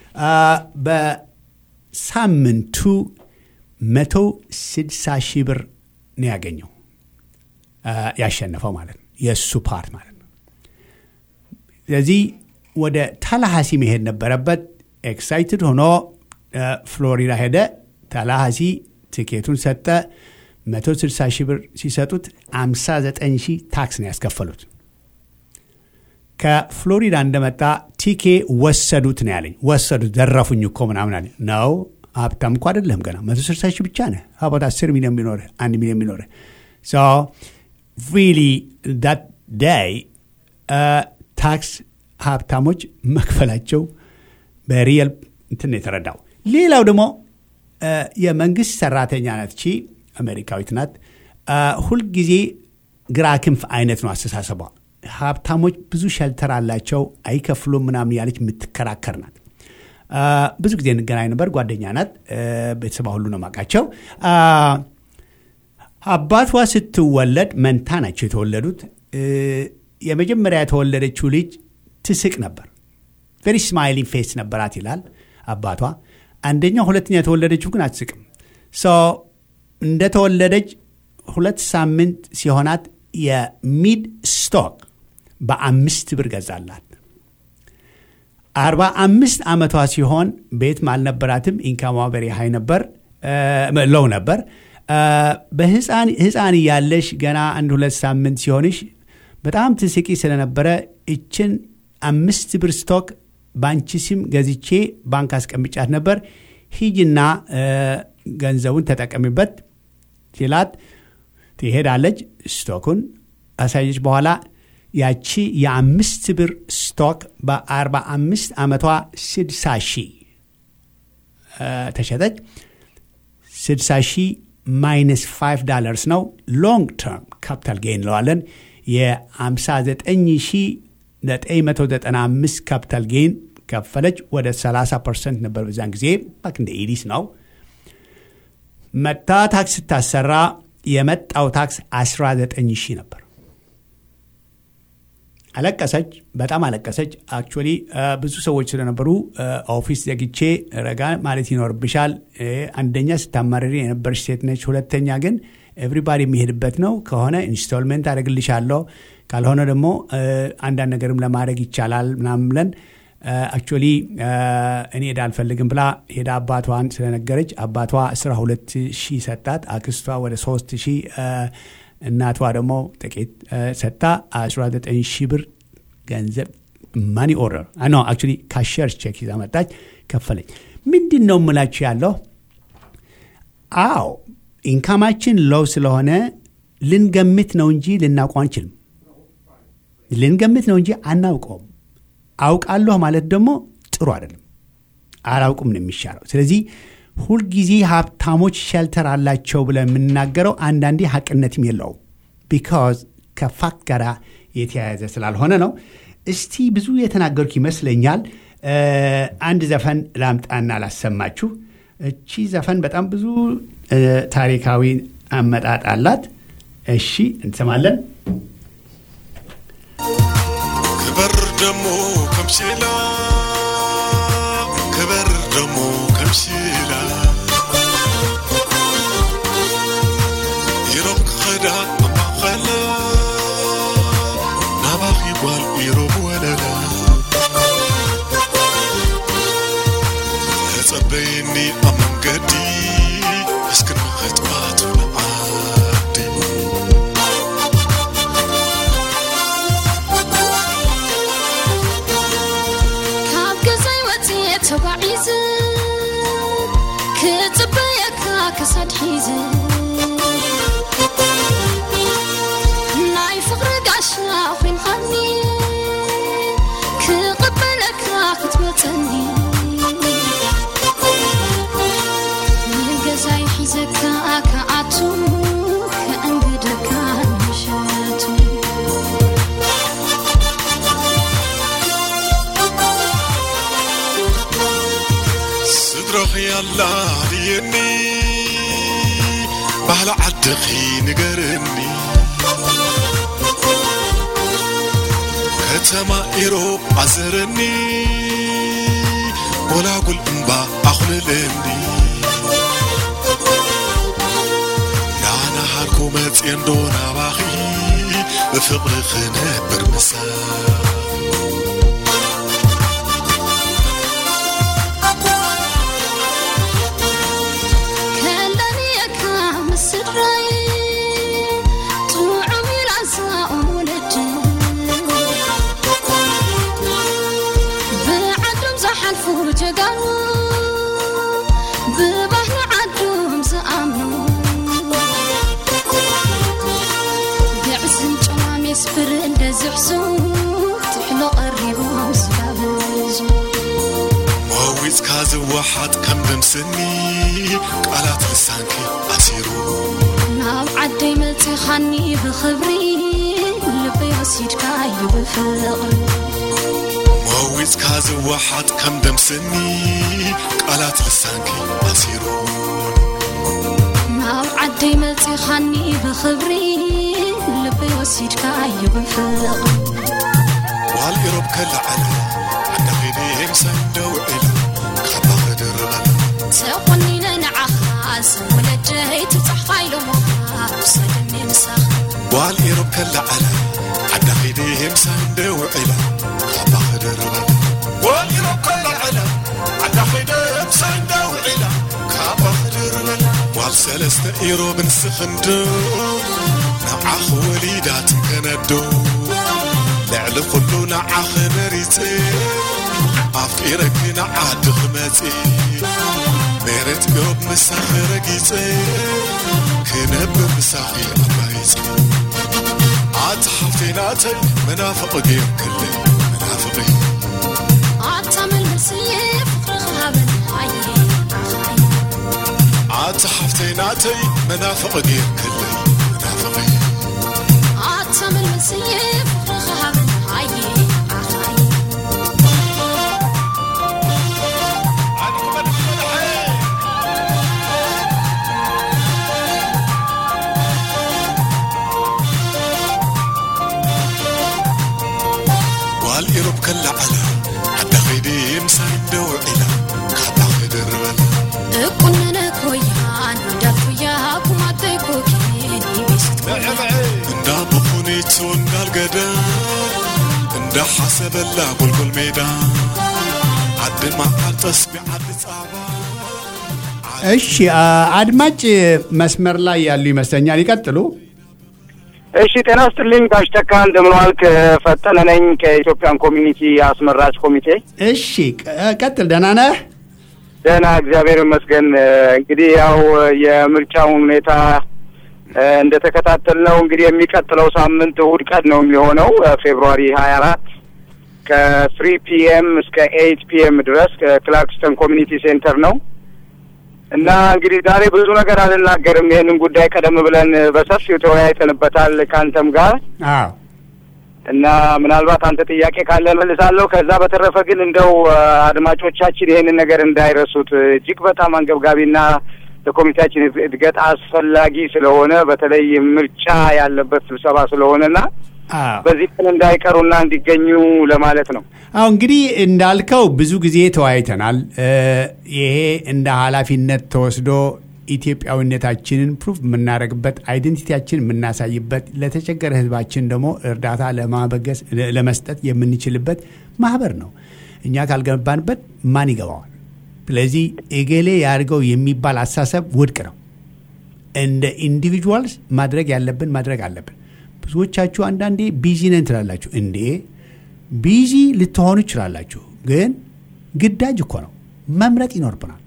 በሳምንቱ መቶ ስድሳ ሺህ ብር ነው ያገኘው ያሸነፈው ማለት ነው የእሱ ፓርት ማለት ነው ስለዚህ ወደ ታላሃሲ መሄድ ነበረበት ኤክሳይትድ ሆኖ ፍሎሪዳ ሄደ ታላሃሲ ቲኬቱን ሰጠ 160 ሺህ ብር ሲሰጡት 59 ሺህ ታክስ ነው ያስከፈሉት ከፍሎሪዳ እንደመጣ ቲኬ ወሰዱት ነው ያለኝ ወሰዱት ዘረፉኝ እኮ ምናምን አለ ነው ሀብታም እኮ አይደለም ገና 160 ሺህ ብቻ ነህ ሀባት 10 ሚሊዮን ቢኖር አንድ ሚሊዮን ቢኖር ሶ ሪሊ ዳት ዳይ ታክስ ሀብታሞች መክፈላቸው በሪየል እንትን የተረዳው ሌላው ደግሞ የመንግስት ሰራተኛ ናት ቺ አሜሪካዊት ናት ሁልጊዜ ግራ ክንፍ አይነት ነው አስተሳሰቧ ሀብታሞች ብዙ ሸልተር አላቸው አይከፍሉም ምናምን ያለች የምትከራከር ናት ብዙ ጊዜ እንገናኝ ነበር ጓደኛ ናት ቤተሰባ ሁሉ ነው ማቃቸው አባቷ ስትወለድ መንታ ናቸው የተወለዱት የመጀመሪያ የተወለደችው ልጅ ትስቅ ነበር ቨሪ ስማይሊንግ ፌስ ነበራት ይላል አባቷ አንደኛው ሁለተኛ የተወለደችው ግን አትስቅም እንደተወለደች ሁለት ሳምንት ሲሆናት የሚድ ስቶክ በአምስት ብር ገዛላት አርባ አምስት ዓመቷ ሲሆን ቤት አልነበራትም ኢንካሟ በሪ ሀይ ነበር ለው ነበር በህፃን እያለሽ ገና አንድ ሁለት ሳምንት ሲሆንሽ በጣም ትስቂ ስለነበረ እችን አምስት ብር ስቶክ በአንቺ ስም ገዝቼ ባንክ አስቀምጫት ነበር ሂጅና ገንዘቡን ተጠቀሚበት ሲላት ትሄዳለች ስቶኩን አሳየች በኋላ ያቺ የአምስት ብር ስቶክ በ45 ዓመቷ 60 ሺህ ተሸጠች 60 ሺህ ማይነስ 5 ዳላርስ ነው ሎንግ ተርም ካፒታል ጌን እንለዋለን የ59995 ካፒታል ጌን ከፈለች ወደ 30 ፐርሰንት ነበር በዛን ጊዜ ባክ እንደ ኢዲስ ነው መታ ታክስ ስታሰራ የመጣው ታክስ 19 ሺህ ነበር አለቀሰች በጣም አለቀሰች አክቹዋሊ ብዙ ሰዎች ስለነበሩ ኦፊስ ዘግቼ ረጋ ማለት ይኖርብሻል አንደኛ ስታማረሪ የነበረች ሴት ነች ሁለተኛ ግን ኤቭሪባዲ የሚሄድበት ነው ከሆነ ኢንስቶልመንት አደረግልሻለሁ ካልሆነ ደግሞ አንዳንድ ነገርም ለማድረግ ይቻላል ምናምን ብለን አክቹዋሊ እኔ ሄዳ አልፈልግም ብላ ሄዳ አባቷን ስለነገረች አባቷ 12 ሺህ ሰጣት አክስቷ ወደ 3 ሺህ እናቷ ደግሞ ጥቂት ሰጣ 19 ሺህ ብር ገንዘብ ማኒ ኦርደር ኖ አክቹዋሊ ካሸርስ ቼክ ይዛ መጣች ከፈለች ምንድን ነው ምላችሁ ያለው አዎ ኢንካማችን ሎው ስለሆነ ልንገምት ነው እንጂ ልናውቀው አንችልም ልንገምት ነው እንጂ አናውቀውም አውቃለሁ ማለት ደግሞ ጥሩ አይደለም አላውቁም ነው የሚሻለው ስለዚህ ሁልጊዜ ሀብታሞች ሸልተር አላቸው ብለን የምናገረው አንዳንዴ ሀቅነትም የለውም ቢካዝ ከፋክት ጋር የተያያዘ ስላልሆነ ነው እስቲ ብዙ የተናገርኩ ይመስለኛል አንድ ዘፈን ላምጣና ላሰማችሁ እቺ ዘፈን በጣም ብዙ ታሪካዊ አመጣጥ አላት እሺ እንሰማለን ክበር ደሞ ከምሲላ ክበር ደሞ ከምሲላ ኢሮብ ክኸዳ ኣማኸላ ናባኺ ጓል ኢሮብ ወለላ ተጸበይኒ ኣብ መንገዲ እስክንመኸጥባት ዓዲ ካብ ገዛይ ወፅየ ተጓዒዘ ክፅበየካ ክሳድ ሒዘ ናይ ፍቕሪ ጋሻ ኮንኻኒ ክቕበለካ ክትመፅ ባህሊ ዓድኺ ንገርኒ ከተማ ኢሮብ ኣዘረኒ ጎላጉል እምባ ኣኹልለኒ ናና ሃርኮ መፅንዶ ናባኺ ብፍቕሪ ክነብር ምሳኽ ከለኒየካ ምስድራይ ጥዑም ኢላዛኦም ወለድ ብዓዶም ዝሓልፉ ጀጋኑ ብባህሊ ዓዶም ዝኣምኑ ግዕዝን ጨዋሜስ ብር እንደዝሕዙ ትሕሎ ቀሪቦም ዝጋብዙ መዊፅካ ዝወሓጥ ከም ድምስኒ ቃላት ልሳንኪ ኣሲሩ ናብ ዓደይ መፂኻኒ ብኽብሪ ልበይ ወሲድካ እዩ ብፍቕሪ መዊፅካ ዝወሓጥ ከም ድምስኒ ቃላት ልሳንኪ ኣሲሩ ናብ ዓደይ መፂኻኒ ብኽብሪ ልበይ ወሲድካ እዩ ብፍቕሪ ዋል ኢሮብ ከላዓለ ዓዳ ኸይደ ምሳይ ደው ዒለ ካባ ክድርበለ ተቆኒነ ንዓኻ ዝወለደይ ትብፃሕካ ኢሎሞኻ ውሰድኒ ንሳኻ ዋል ኢሮብ ከላዓለ ዓዳ ኸይደ ምሳይ ደው ዒለ ካባ ክድርበለ ዋል ኢሮብ ከላዓለ ዓዳ ኸይደ ምሳይ ደው ዒለ ካባ ክድርበለ ዋል ሰለስተ ኢሮብ ንስኽንዶ ንዓኽ ወሊዳት ከነዶ ልዕሊ ኩሉ ንዓኽ መሪፀ ኣፍቂረኪ ንዓዲ ክመፂ መሬት ዮብ ምሳኺ ረጊፀ ክነብር ምሳኺ ኣባይፀ ኣቲ ሓፍቴናተይ መናፍቕ ገይር ክለ መናፍቒ ኣታመልመስየ ፍቕሪ ክሃበን ኣየ ኣኻይ ኣቲ ሓፍቴናተይ መናፍቕ ገይር ክለ መናፍቒ ኣታመልመስየ ፍቕሪ ክሃበን ኣየ ኣኻይ ዋል ኢሮብ ከላዓለ ዓዳ ኸይዲ ምሳይ ደው ዒላ ካባ ክድርበለ እቁነነ ኮያን እንዳፍያ ኩማተይ ኮኬኒ ቤስት እንዳ ብኹኔቱ እንዳልገደ እንዳ ሓሰበላ ጎልጎል ሜዳ ዓዲ መዓል ጠስቢ ዓዲ ፃባ እሺ አ- አድማጭ መስመር ላይ ያሉ ይመስለኛል። ይቀጥሉ። እሺ ጤና ስጥልኝ ጋሽ ተካ እንደምን ዋልክ? ፈጠነ ነኝ ከኢትዮጵያን ኮሚኒቲ አስመራጭ ኮሚቴ። እሺ ቀ- ቀጥል። ደህና ነህ? ደህና እግዚአብሔር ይመስገን። እንግዲህ ያው የምርጫውን ሁኔታ እ፣ እንደተከታተልነው እንግዲህ የሚቀጥለው ሳምንት እሁድ ቀን ነው የሚሆነው ፌብሩዋሪ ሀያ አራት ከፍሪ ፒኤም እስከ ኤይት ፒኤም ድረስ ከክላርክስተን ኮሚኒቲ ሴንተር ነው እና እንግዲህ ዛሬ ብዙ ነገር አልናገርም። ይህንን ጉዳይ ቀደም ብለን በሰፊው ተወያይተንበታል ከአንተም ጋር አዎ እና ምናልባት አንተ ጥያቄ ካለ መልሳለሁ። ከዛ በተረፈ ግን እንደው አ፣ አድማጮቻችን ይሄንን ነገር እንዳይረሱት እጅግ በጣም አንገብጋቢና ለኮሚቴያችን እድገት አስፈላጊ ስለሆነ በተለይ ምርጫ ያለበት ስብሰባ ስለሆነና አዎ በዚህ ቀን እንዳይቀሩና እንዲገኙ ለማለት ነው። አሁ እንግዲህ እንዳልከው ብዙ ጊዜ ተወያይተናል። እ፣ ይሄ እንደ ኃላፊነት ተወስዶ ኢትዮጵያዊነታችንን ፕሩፍ የምናደርግበት አይደንቲቲያችን የምናሳይበት ለተቸገረ ሕዝባችን ደግሞ እርዳታ ለማበገስ ለመስጠት የምንችልበት ማህበር ነው። እኛ ካልገባንበት ማን ይገባዋል? ስለዚህ እገሌ ያድርገው የሚባል አሳሰብ ውድቅ ነው። እንደ ኢንዲቪጁዋልስ ማድረግ ያለብን ማድረግ አለብን። ብዙዎቻችሁ አንዳንዴ ቢዚ ነን ትላላችሁ። እንዴ ቢዚ ልትሆኑ ይችላላችሁ፣ ግን ግዳጅ እኮ ነው። መምረጥ ይኖርብናል።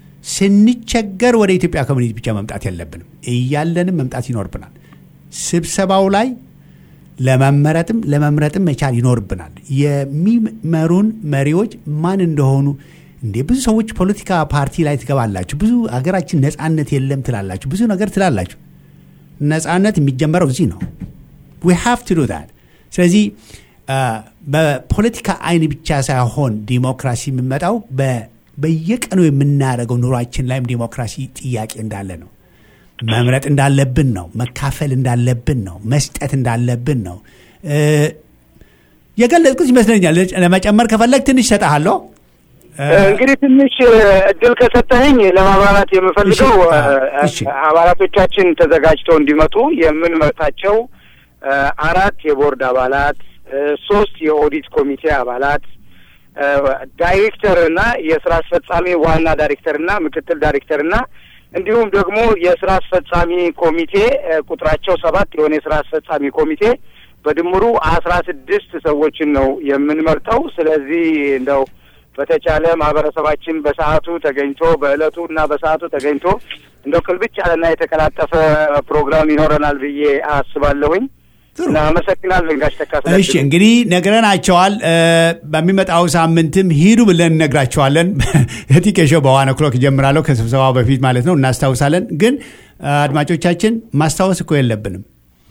ስንቸገር ወደ ኢትዮጵያ ኮሚኒቲ ብቻ መምጣት የለብንም፣ እያለንም መምጣት ይኖርብናል። ስብሰባው ላይ ለመመረጥም ለመምረጥም መቻል ይኖርብናል። የሚመሩን መሪዎች ማን እንደሆኑ እንዴ ብዙ ሰዎች ፖለቲካ ፓርቲ ላይ ትገባላችሁ፣ ብዙ ሀገራችን ነጻነት የለም ትላላችሁ፣ ብዙ ነገር ትላላችሁ። ነጻነት የሚጀመረው እዚህ ነው። ዊ ሃቭ ቱ ዱ ዛት። ስለዚህ በፖለቲካ አይን ብቻ ሳይሆን ዲሞክራሲ የሚመጣው በየቀኑ የምናደርገው ኑሯችን ላይም ዲሞክራሲ ጥያቄ እንዳለ ነው። መምረጥ እንዳለብን ነው። መካፈል እንዳለብን ነው። መስጠት እንዳለብን ነው። እ፣ የገለጽኩት ይመስለኛል። ለመጨመር ከፈለግ ትንሽ ሰጠሃለሁ። እንግዲህ ትንሽ እድል ከሰጠኸኝ ለማብራራት የምፈልገው እሺ፣ እ፣ እሺ። አባላቶቻችን ተዘጋጅተው እንዲመጡ የምንመርጣቸው እ፣ አራት የቦርድ አባላት እ፣ ሶስት የኦዲት ኮሚቴ አባላት እ፣ ዳይሬክተር እና የስራ አስፈጻሚ ዋና ዳይሬክተር እና ምክትል ዳይሬክተር እና እንዲሁም ደግሞ የስራ አስፈጻሚ ኮሚቴ እ፣ ቁጥራቸው ሰባት የሆነ የስራ አስፈጻሚ ኮሚቴ በድምሩ አስራ ስድስት ሰዎችን ነው የምንመርጠው። ስለዚህ እንደው በተቻለ ማህበረሰባችን በሰዓቱ ተገኝቶ በእለቱ እና በሰዓቱ ተገኝቶ እንደው ቅልብጭ ያለና የተቀላጠፈ ፕሮግራም ይኖረናል ብዬ አስባለሁኝ እና አመሰግናለሁ ጋሽ ተካስለ እሺ እንግዲህ ነግረናቸዋል። እ፣ በሚመጣው ሳምንትም ሂዱ ብለን እነግራቸዋለን። ቲኬሾው በዋን ኦክሎክ ይጀምራለሁ ከስብሰባው በፊት ማለት ነው። እናስታውሳለን። ግን እ፣ አድማጮቻችን ማስታወስ እኮ የለብንም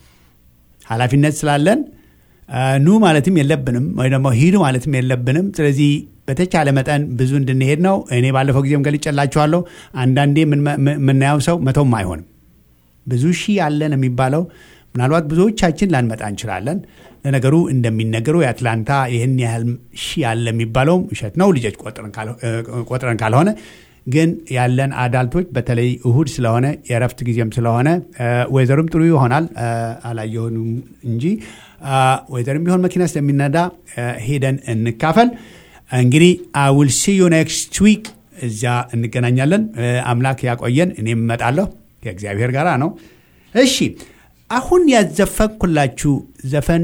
ኃላፊነት ስላለን እ፣ ኑ ማለትም የለብንም ወይ ደግሞ ሂዱ ማለትም የለብንም። ስለዚህ በተቻለ መጠን ብዙ እንድንሄድ ነው። እኔ ባለፈው ጊዜም ገልጬላችኋለሁ። አንዳንዴ የምንመ- የምናየው ሰው መቶም አይሆንም ብዙ ሺህ ያለን የሚባለው ምናልባት ብዙዎቻችን ላንመጣ እንችላለን። ለነገሩ እንደሚነገረው የአትላንታ ይህን ያህል ሺህ ያለ የሚባለውም ውሸት ነው፣ ልጆች ቆጥረን ካልሆ- እ፣ ቆጥረን ካልሆነ ግን ያለን አዳልቶች በተለይ እሁድ ስለሆነ የእረፍት ጊዜም ስለሆነ እ፣ ወይዘሩም ጥሩ ይሆናል እ፣ አላየሆኑም እንጂ እ፣ ወይዘርም ቢሆን መኪና ስለሚነዳ እ፣ ሄደን እንካፈል። እንግዲህ ውል ሲ ዩ ኔክስት ዊክ እዚያ እንገናኛለን። እ፣ አምላክ ያቆየን። እኔም እመጣለሁ ከእግዚአብሔር ጋር ነው። እሺ አሁን ያዘፈንኩላችሁ ዘፈን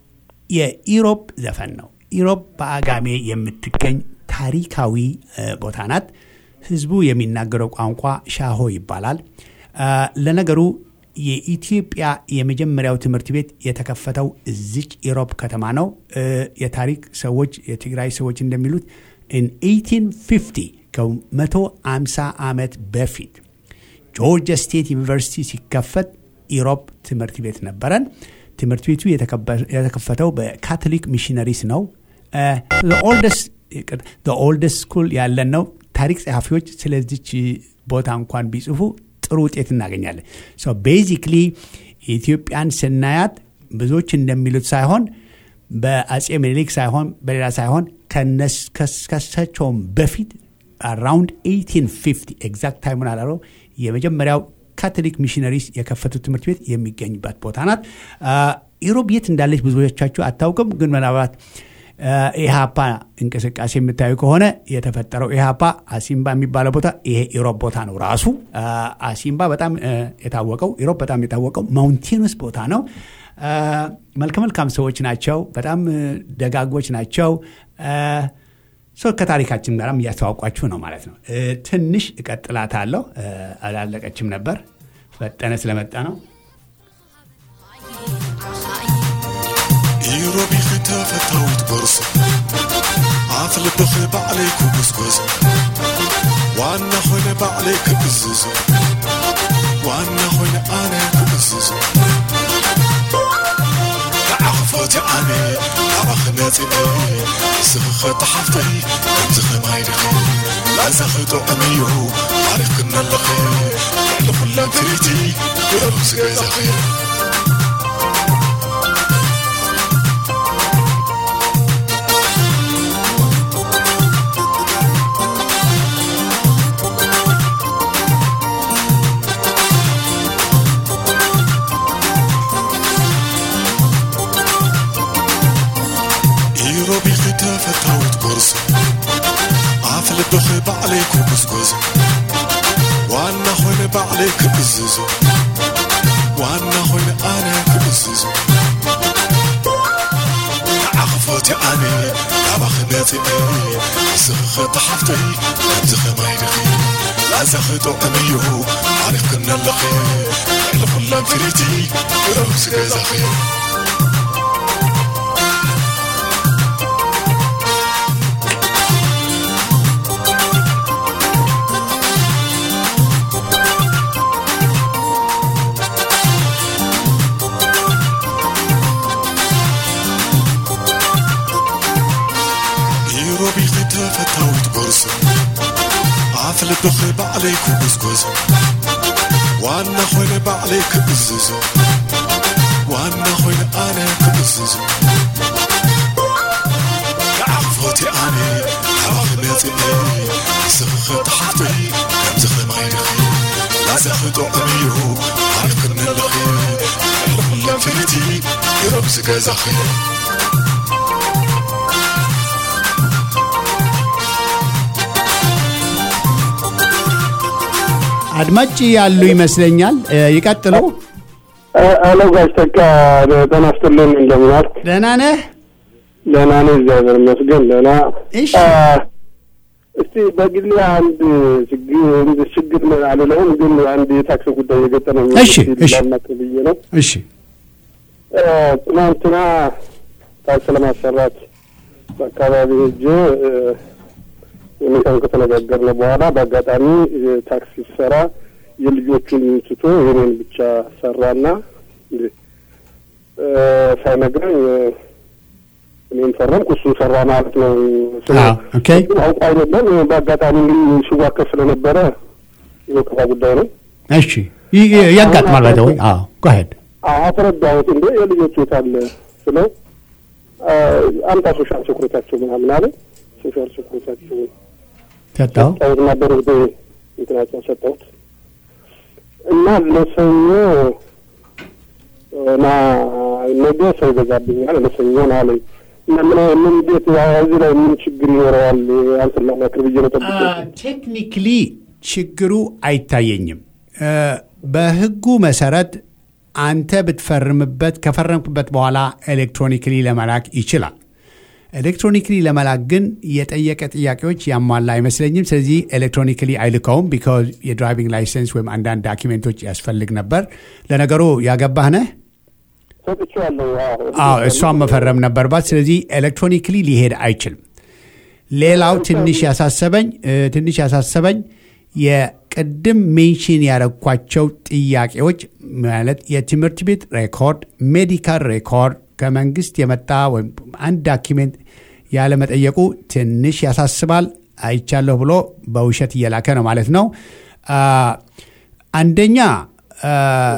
የኢሮብ ዘፈን ነው። ኢሮብ በአጋሜ የምትገኝ ታሪካዊ እ፣ ቦታ ናት። ህዝቡ የሚናገረው ቋንቋ ሻሆ ይባላል። እ፣ ለነገሩ የኢትዮጵያ የመጀመሪያው ትምህርት ቤት የተከፈተው እዚች ኢሮብ ከተማ ነው። እ፣ የታሪክ ሰዎች የትግራይ ሰዎች እንደሚሉት ኢን 1850 ከ150 ዓመት በፊት ጆርጂያ ስቴት ዩኒቨርሲቲ ሲከፈት ኢሮብ ትምህርት ቤት ነበረን። ትምህርት ቤቱ የተከበ- የተከፈተው በካቶሊክ ሚሽነሪስ ነው። ኦልደስት ስኩል ያለን ነው። ታሪክ ጸሐፊዎች ስለዚች ቦታ እንኳን ቢጽፉ ጥሩ ውጤት እናገኛለን። ቤዚክሊ ኢትዮጵያን ስናያት ብዙዎች እንደሚሉት ሳይሆን በአጼ ምኒልክ ሳይሆን በሌላ ሳይሆን ከነስ- ከስ- ከሳቸውም በፊት አራውንድ 1850 ኤግዛክት ታይሙን አላለው የመጀመሪያው ካቶሊክ ሚሽነሪስ የከፈቱት ትምህርት ቤት የሚገኝበት ቦታ ናት። አ፣ ኢሮብ የት እንዳለች ብዙዎቻችሁ አታውቅም፣ ግን ምናልባት አ፣ ኢሃፓ እንቅስቃሴ የምታዩ ከሆነ የተፈጠረው ኢሃፓ አሲምባ የሚባለው ቦታ ይሄ ኢሮብ ቦታ ነው ራሱ። አ፣ አሲምባ በጣም አ፣ የታወቀው ኢሮብ በጣም የታወቀው ማውንቴንስ ቦታ ነው። አ፣ መልከ መልካም ሰዎች ናቸው። በጣም አ፣ ደጋጎች ናቸው። አ፣ ሰው ከታሪካችን ጋርም እያስተዋውቋችሁ ነው ማለት ነው። እ፣ ትንሽ እቀጥላታለሁ። እ፣ አላለቀችም ነበር ፈጠነ ስለመጣ ነው። ኢሮቢኺ ተፈታዊት ቦርሳ ኣፍ ልብኺ ባዕለይ ክጉዝጎዝ ዋና ኾይነ ባዕለይ ክእዝዙ ዋና ኾይነ ኣነ ክእዝዙ ንዓኽፎት ኣነ ናባኺ ነፂነ ስኽኸ ተሓፍተይ ከምዚ ኸማይድኺ ላዘኽጦ እምዩ ታሪኽ ክነለኺ ልዕሊ ኩላም ትሪቲ ብዕሉ ዝገዛኺ ኢሮቢኺ ተፈታዊት ቦርሳ ኣፍ ልብኺ ባዕለይ ክጉዝጎዝ ዋና ኾይነ ባዕለይ ክእዝዙ ዋና ኾይነ ኣነ ክእዝዙ ንዓኽፎት ኣነ ናባኺ ነፂነ ስኽኸ ተሓፍተይ ከምዚ ኸማይድኺ ላዘኽጦ እምዩ ታሪኽ ክነለኺ ልዕሊ ኩላም ፍሪቲ ብረብ ዝገዛኺ ኢሮቢኺ ተፈታዊት ቦርሳ ኣፍ ልብኺ ባዕለይ ክጉዝጎዝ ዋና ኾይነ ባዕለይ ክእዝዙ ዋና ኾይነ ኣነ ክእዝዙ ንዓኽፎቲ ኣነ ሓባኺ መፅእ ንስኽኸ ተሓፍተይ ከምዚ ኸማይድኺ ላዘኽጦዕም እዩ ታሪኽ ክንልኺ ዕልኹለን ፍልቲ ይሮብ ዝገዛኺ አድማጭ ያሉ ይመስለኛል። እ፣ ይቀጥሉ። አሎ ጋሽ ተካ ጤና ይስጥልኝ እንደምን ዋልክ? ደህና ነህ? ደህና ነኝ እግዚአብሔር ይመስገን ደህና። እሺ። አ፣ እስቲ በግሌ አንድ ችግር ችግር አልለውም፣ ግን አንድ የታክስ ጉዳይ የገጠመኝ እሺ፣ እሺ። ላማክር ብዬ ነው። እሺ አ፣ ትናንትና ታክስ ለማሰራት በአካባቢ ሄጄ እ፣ ሁኔታውን ከተነጋገርን በኋላ በአጋጣሚ እ፣ ታክስ ሲሰራ የልጆቹን ትቶ የኔን ብቻ ሰራና እንዴ እ፣ ሳይነግረኝ እ፣ እኔም ፈረምኩ እሱ ሰራ ማለት ነው። ስለ- አዎ፣ ኦኬ። ግን አውቆ አይደለም በአጋጣሚ እንግዲህ ሲዋከብ ስለነበረ የወቀሳ ጉዳይ ነው። እሺ ይ- ይ- ያጋጥማል። ባይ ወይ አዎ ጎሄድ አስረዳሁት። እንደ የልጆቹ የት አለ ስለው አ፣ አምጣ ሶሻል ሴኩሪታቸው ምናምን አለ። ሶሻል ሴኩሪታቸው ሰጠው። ሰጠሁትና በርግዴ እንትናቸው ሰጠሁት እና ለሰኞ እና ነገ ሰው ይገዛብኛል ለሰኞ ነው አለኝ። እና ምን ምን እንዴት እዚህ ላይ ምን ችግር ይኖረዋል? አንተን ለማክር ብዬ ነው ጠብቄ ቴክኒክሊ ችግሩ አይታየኝም። እ፣ በህጉ መሰረት አንተ ብትፈርምበት ከፈረምክበት በኋላ ኤሌክትሮኒክሊ ለመላክ ይችላል። ኤሌክትሮኒክሊ ለመላክ ግን የጠየቀ ጥያቄዎች ያሟላ አይመስለኝም። ስለዚህ ኤሌክትሮኒክሊ አይልከውም። ቢካዝ የድራይቪንግ ላይሰንስ ወይም አንዳንድ ዳኪሜንቶች ያስፈልግ ነበር። ለነገሩ ያገባህ ነህ? ሰጥቼዋለሁ። አዎ እሷን መፈረም ነበርባት። ስለዚህ ኤሌክትሮኒክሊ ሊሄድ አይችልም። ሌላው ትንሽ ያሳሰበኝ እ፣ ትንሽ ያሳሰበኝ የቅድም ሜንሽን ያረኳቸው ጥያቄዎች ማለት የትምህርት ቤት ሬኮርድ፣ ሜዲካል ሬኮርድ ከመንግስት የመጣ ወይም አንድ ዳኪሜንት ያለመጠየቁ ትንሽ ያሳስባል። አይቻለሁ ብሎ በውሸት እየላከ ነው ማለት ነው። አ፣ አንደኛ አ፣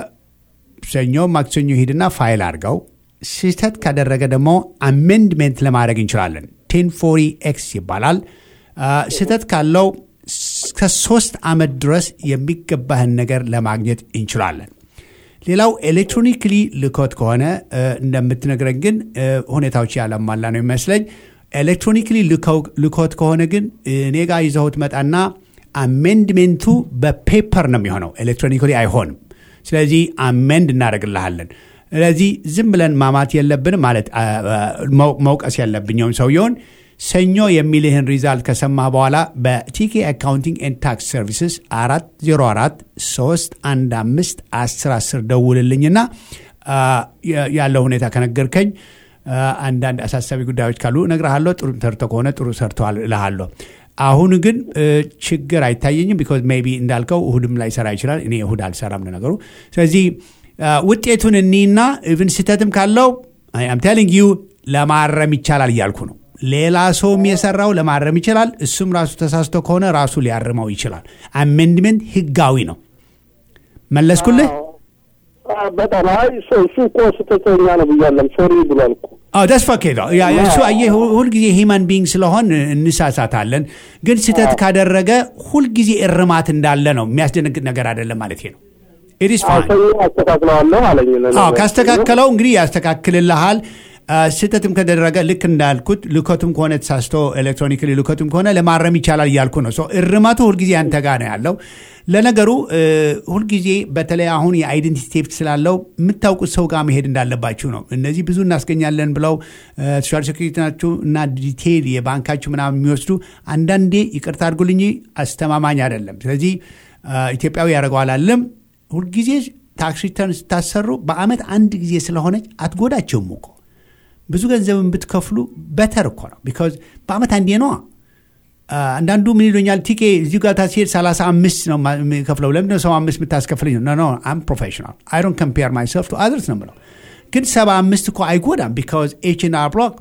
ሰኞ ማክሰኞ ሂድና ፋይል አድርገው ስህተት ካደረገ ደግሞ አሜንድሜንት ለማድረግ እንችላለን። ቴን ፎሪ ኤክስ ይባላል። አ፣ ስህተት ካለው እስከ ሶስት ዓመት ድረስ የሚገባህን ነገር ለማግኘት እንችላለን። ሌላው ኤሌክትሮኒክሊ ልኮት ከሆነ እ፣ እንደምትነግረን ግን እ፣ ሁኔታዎች ያለማላ ነው የሚመስለኝ። ኤሌክትሮኒክሊ ልኮት ከሆነ ግን እኔ ጋር ይዘውት መጣና አሜንድሜንቱ በፔፐር ነው የሚሆነው፣ ኤሌክትሮኒክሊ አይሆንም። ስለዚህ አሜንድ እናደርግልሃለን። ስለዚህ ዝም ብለን ማማት የለብንም ማለት አ፣ አ፣ መው- መውቀስ የለብኛውም ሰውየውን ሰኞ የሚልህን ሪዛልት ከሰማህ በኋላ በቲኬ አካውንቲንግ ኤንድ ታክስ ሰርቪስስ አራት ዜሮ አራት ሶስት አንድ አምስት አስር አስር ደውልልኝና አ፣ ያ- ያለው ሁኔታ ከነገርከኝ አ፣ አንዳንድ አሳሳቢ ጉዳዮች ካሉ እነግርሃለሁ። ጥሩ ሰርቶ ከሆነ ጥሩ ሰርተዋል እልሃለሁ። አሁን ግን እ፣ ችግር አይታየኝም። ቢኮዝ ሜይ ቢ እንዳልከው እሁድም ላይ ሰራ ይችላል። እኔ እሁድ አልሰራም ለነገሩ። ስለዚህ አ፣ ውጤቱን እኒና ኢቭን ስህተትም ካለው አም ቴሊንግ ዩ ለማረም ይቻላል እያልኩ ነው። ሌላ ሰውም የሰራው ለማረም ይችላል። እሱም ራሱ ተሳስቶ ከሆነ ራሱ ሊያርመው ይችላል። አሜንድመንት ህጋዊ ነው። መለስኩልህ? አ፣ በጣም አይ እሱ እሱ እኮ ስህተተኛ ነው ብያለም ሶሪ ብሏል እኮ አዎ ደስ ፈኬ ነው። ያ- እሱ አየህ ሁ- ሁልጊዜ ሂማን ቢንግ ስለሆን እንሳሳታለን። ግን ስህተት ካደረገ ሁልጊዜ እርማት እንዳለ ነው። የሚያስደነግጥ ነገር አይደለም ማለት ነው። ኢት ኢዝ ፋይን። ሰኞ አስተካክለዋለሁ አለኝ ለእኔ። አዎ ካስተካከለው እንግዲህ ያስተካክልልሃል። አ፣ ስህተትም ከደረገ ልክ እንዳልኩት ልኮቱም ከሆነ ተሳስቶ ኤሌክትሮኒክሊ ልኮቱም ከሆነ ለማረም ይቻላል እያልኩ ነው። ሶ እርማቱ ሁልጊዜ አንተ ጋር ነው ያለው። ለነገሩ እ፣ ሁልጊዜ በተለይ አሁን የአይደንቲቲ ቴፍት ስላለው የምታውቁት ሰው ጋር መሄድ እንዳለባችሁ ነው። እነዚህ ብዙ እናስገኛለን ብለው እ፣ ሶሻል ሴኩሪቲ ናችሁ እና ዲቴይል የባንካችሁ ምናምን የሚወስዱ አንዳንዴ ይቅርታ አድርጉልኝ አስተማማኝ አይደለም። ስለዚህ አ፣ ኢትዮጵያዊ ያደርገዋል አለም ሁልጊዜ ታክስ ሪተርን ስታሰሩ በአመት አንድ ጊዜ ስለሆነች አትጎዳቸውም እኮ ብዙ ገንዘብን ብትከፍሉ በተር እኮ ነው። ቢካዝ በአመት አንዴ ነዋ። አ፣ አንዳንዱ ምን ይሉኛል ቲኬ እዚሁ ጋር ታስሄድ 35 ነው ማ- የምከፍለው ለምንድን ነው 75 የምታስከፍለኝ? ኖ ኖ አም ፕሮፌሽናል አይ ዶንት ኮምፔር ማይሰልፍ ቱ አዘርስ ነው የምለው። ግን 75 እኮ አይጎዳም። ቢካዝ ኤች ኤን አር ብሎክ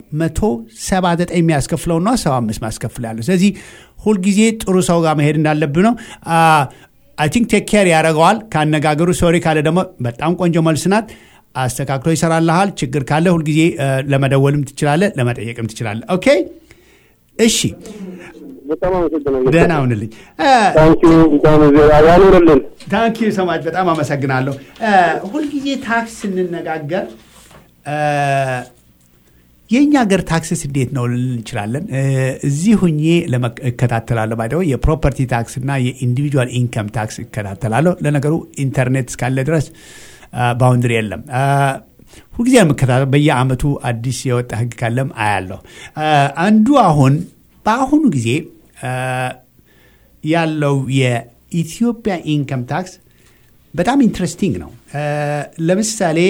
179 የሚያስከፍለው ነው 75 ማስከፍል ያለው። ስለዚህ ሁልጊዜ ጥሩ ሰው ጋር መሄድ እንዳለብህ ነው። አ፣ አይ ቲንክ ቴክ ኬር ያደረገዋል ካነጋገሩ። ሶሪ ካለ ደግሞ በጣም ቆንጆ መልስ ናት። አስተካክሎ ይሰራልሃል። ችግር ካለ ሁልጊዜ እ፣ ለመደወልም ትችላለህ፣ ለመጠየቅም ትችላለህ። ኦኬ እሺ፣ በጣም አመሰግናለሁ። ደህና ሁንልኝ። እ፣ ታንኪዩ በጣም ያኑርልን። ታንክ ዩ ሰማች በጣም አመሰግናለሁ። እ፣ ሁልጊዜ ታክስ ስንነጋገር እ፣ የእኛ ሀገር ታክስስ እንዴት ነው ልንል እንችላለን። እ፣ እዚህ ሁኜ ለመ- እከታተላለሁ ባይደው የፕሮፐርቲ ታክስ እና የኢንዲቪጁዋል ኢንከም ታክስ እከታተላለሁ። ለነገሩ ኢንተርኔት እስካለ ድረስ ባውንድሪ የለም። እ፣ ሁልጊዜ ነው የምከታተለው። በየአመቱ አዲስ የወጣ ህግ ካለም አያለሁ። እ፣ አንዱ አሁን በአሁኑ ጊዜ እ፣ ያለው የኢትዮጵያ ኢንከም ታክስ በጣም ኢንትረስቲንግ ነው። እ፣ ለምሳሌ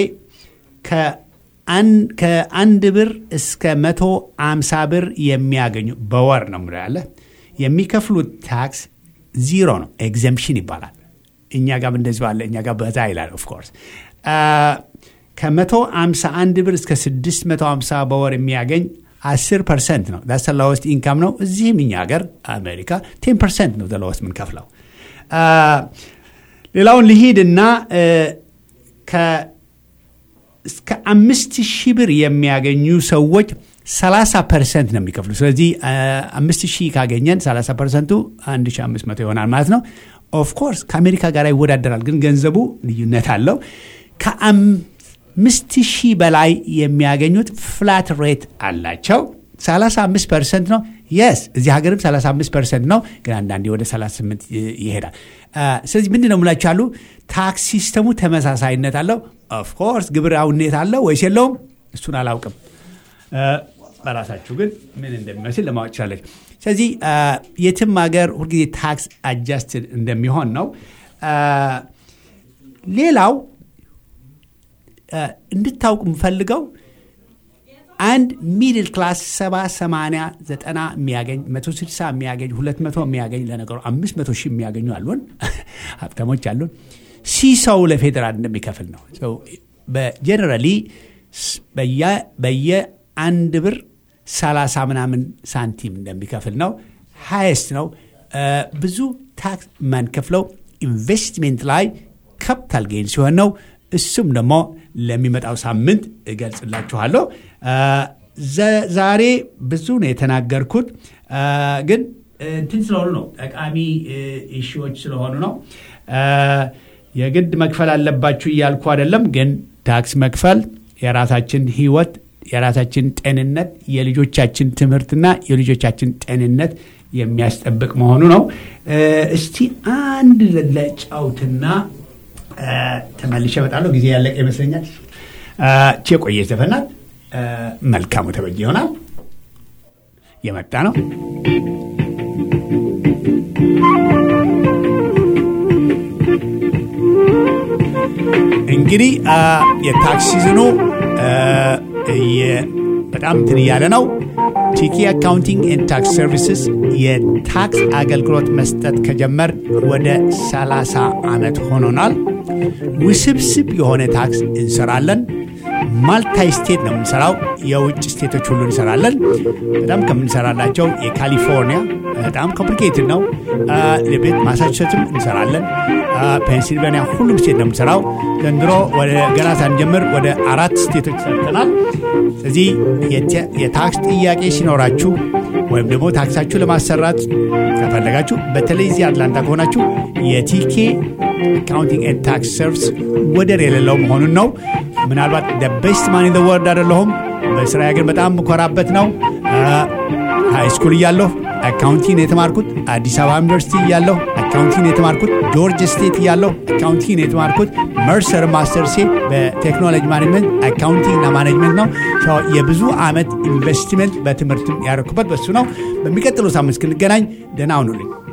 ከአን- ከአንድ ብር እስከ መቶ አምሳ ብር የሚያገኙ በወር ነው ምሎ ያለ የሚከፍሉት ታክስ ዚሮ ነው። ኤግዘምፕሽን ይባላል። እኛ ጋር እንደዚህ ባለ እኛ ጋር በዛ ይላል። ኦፍኮርስ ከመቶ አምሳ አንድ ብር እስከ ስድስት መቶ አምሳ በወር የሚያገኝ አስር ፐርሰንት ነው። ዳስ ለወስት ኢንካም ነው። እዚህም እኛ ሀገር አሜሪካ ቴን ፐርሰንት ነው ለወስት የምንከፍለው። አ፣ ሌላውን ልሂድና እ፣ ከ- እስከ አምስት ሺህ ብር የሚያገኙ ሰዎች 30 ፐርሰንት ነው የሚከፍሉ። ስለዚህ አ፣ አምስት ሺህ ካገኘን 30 ፐርሰንቱ 1500 ይሆናል ማለት ነው። ኦፍኮርስ ከአሜሪካ ጋር ይወዳደራል፣ ግን ገንዘቡ ልዩነት አለው። ከአምስት ሺህ በላይ የሚያገኙት ፍላት ሬት አላቸው። 35 ፐርሰንት ነው። የስ እዚህ ሀገርም 35 ፐርሰንት ነው፣ ግን አንዳንዴ ወደ 38 ይ- ይሄዳል። አ፣ ስለዚህ ምንድን ነው የምላችሁ ያሉ ታክስ ሲስተሙ ተመሳሳይነት አለው። ኦፍኮርስ ግብራዊነት አለው ወይስ የለውም? እሱን አላውቅም። አ፣ በራሳችሁ ግን ምን እንደሚመስል ለማወቅ ችላለች። ስለዚህ አ፣ የትም ሀገር ሁልጊዜ ታክስ አጃስትድ እንደሚሆን ነው። አ፣ ሌላው አ፣ እንድታውቁ የምፈልገው አንድ ሚድል ክላስ ሰባ ሰማንያ ዘጠና የሚያገኝ መቶ ስልሳ የሚያገኝ ሁለት መቶ የሚያገኝ ለነገሩ አምስት መቶ ሺህ የሚያገኙ አሉን ሀብታሞች አሉን ሲሰው ለፌዴራል እንደሚከፍል ነው በጀነራሊ በየአንድ ብር ሰላሳ ምናምን ሳንቲም እንደሚከፍል ነው ሃይስት ነው እ፣ ብዙ ታክስ የማንከፍለው ኢንቨስትሜንት ላይ ካፒታል ጌን ሲሆን ነው እሱም ደግሞ ለሚመጣው ሳምንት እገልጽላችኋለሁ እ፣ ዘ- ዛሬ ብዙ ነው የተናገርኩት እ፣ ግን እንትን ስለሆኑ ነው ጠቃሚ ኢሹዎች ስለሆኑ ነው እ፣ የግድ መክፈል አለባችሁ እያልኩ አይደለም ግን ታክስ መክፈል የራሳችን ህይወት የራሳችን ጤንነት የልጆቻችን ትምህርትና የልጆቻችን ጤንነት የሚያስጠብቅ መሆኑ ነው እ፣ እስቲ አንድ ለጫውትና እ፣ ተመልሼ እመጣለሁ ጊዜ ያለቀ ይመስለኛል እ፣ ቼ ቆየ ዘፈናት እ፣ መልካሙ ተበጅ ይሆናል የመጣ ነው እንግዲህ አ፣ የታክስ ሲዝኑ አ፣ እየ- በጣም እንትን እያለ ነው። ቲኪ አካውንቲንግ ኤንድ ታክስ ሰርቪስስ የታክስ አገልግሎት መስጠት ከጀመር ወደ 30 ዓመት ሆኖናል። ውስብስብ የሆነ ታክስ እንሰራለን። ማልታይ ስቴት ነው የምንሰራው። የውጭ ስቴቶች ሁሉ እንሰራለን። በጣም ከምንሰራላቸው የካሊፎርኒያ በጣም ኮምፕሊኬትድ ነው። አ፣ ለቤት ማሳቹሴትስም እንሰራለን። አ፣ ፔንሲልቬኒያ ሁሉም ስቴት ነው የምንሰራው። ዘንድሮ ወደ ገና ሳንጀምር ወደ አራት ስቴቶች ሰርተናል። ስለዚህ የተ- የታክስ ጥያቄ ሲኖራችሁ ወይም ደግሞ ታክሳችሁ ለማሰራት ከፈለጋችሁ በተለይ እዚህ አትላንታ ከሆናችሁ የቲኬ አካውንቲንግ ኤንድ ታክስ ሰርቪስ ወደር የሌለው መሆኑን ነው። ምናልባት ቤስት ማን ኢን ወርድ አይደለሁም። በስራ ግን በጣም የምኮራበት ነው። ሃይ ስኩል እያለሁ አካውንቲንግ የተማርኩት አዲስ አበባ ዩኒቨርሲቲ እያለሁ አካውንቲንግ የተማርኩት ጆርጅ ስቴት እያለሁ አካውንቲንግ የተማርኩት መርሰር ማስተርሴ በቴክኖሎጂ ማኔጅመንት አካውንቲንግ እና ማኔጅመንት ነው። ሶ የብዙ ዓመት ኢንቨስትመንት በትምህርትም ያደረኩበት በሱ ነው። በሚቀጥለው ሳምንት እስክንገናኝ ደህና ሁኑልኝ።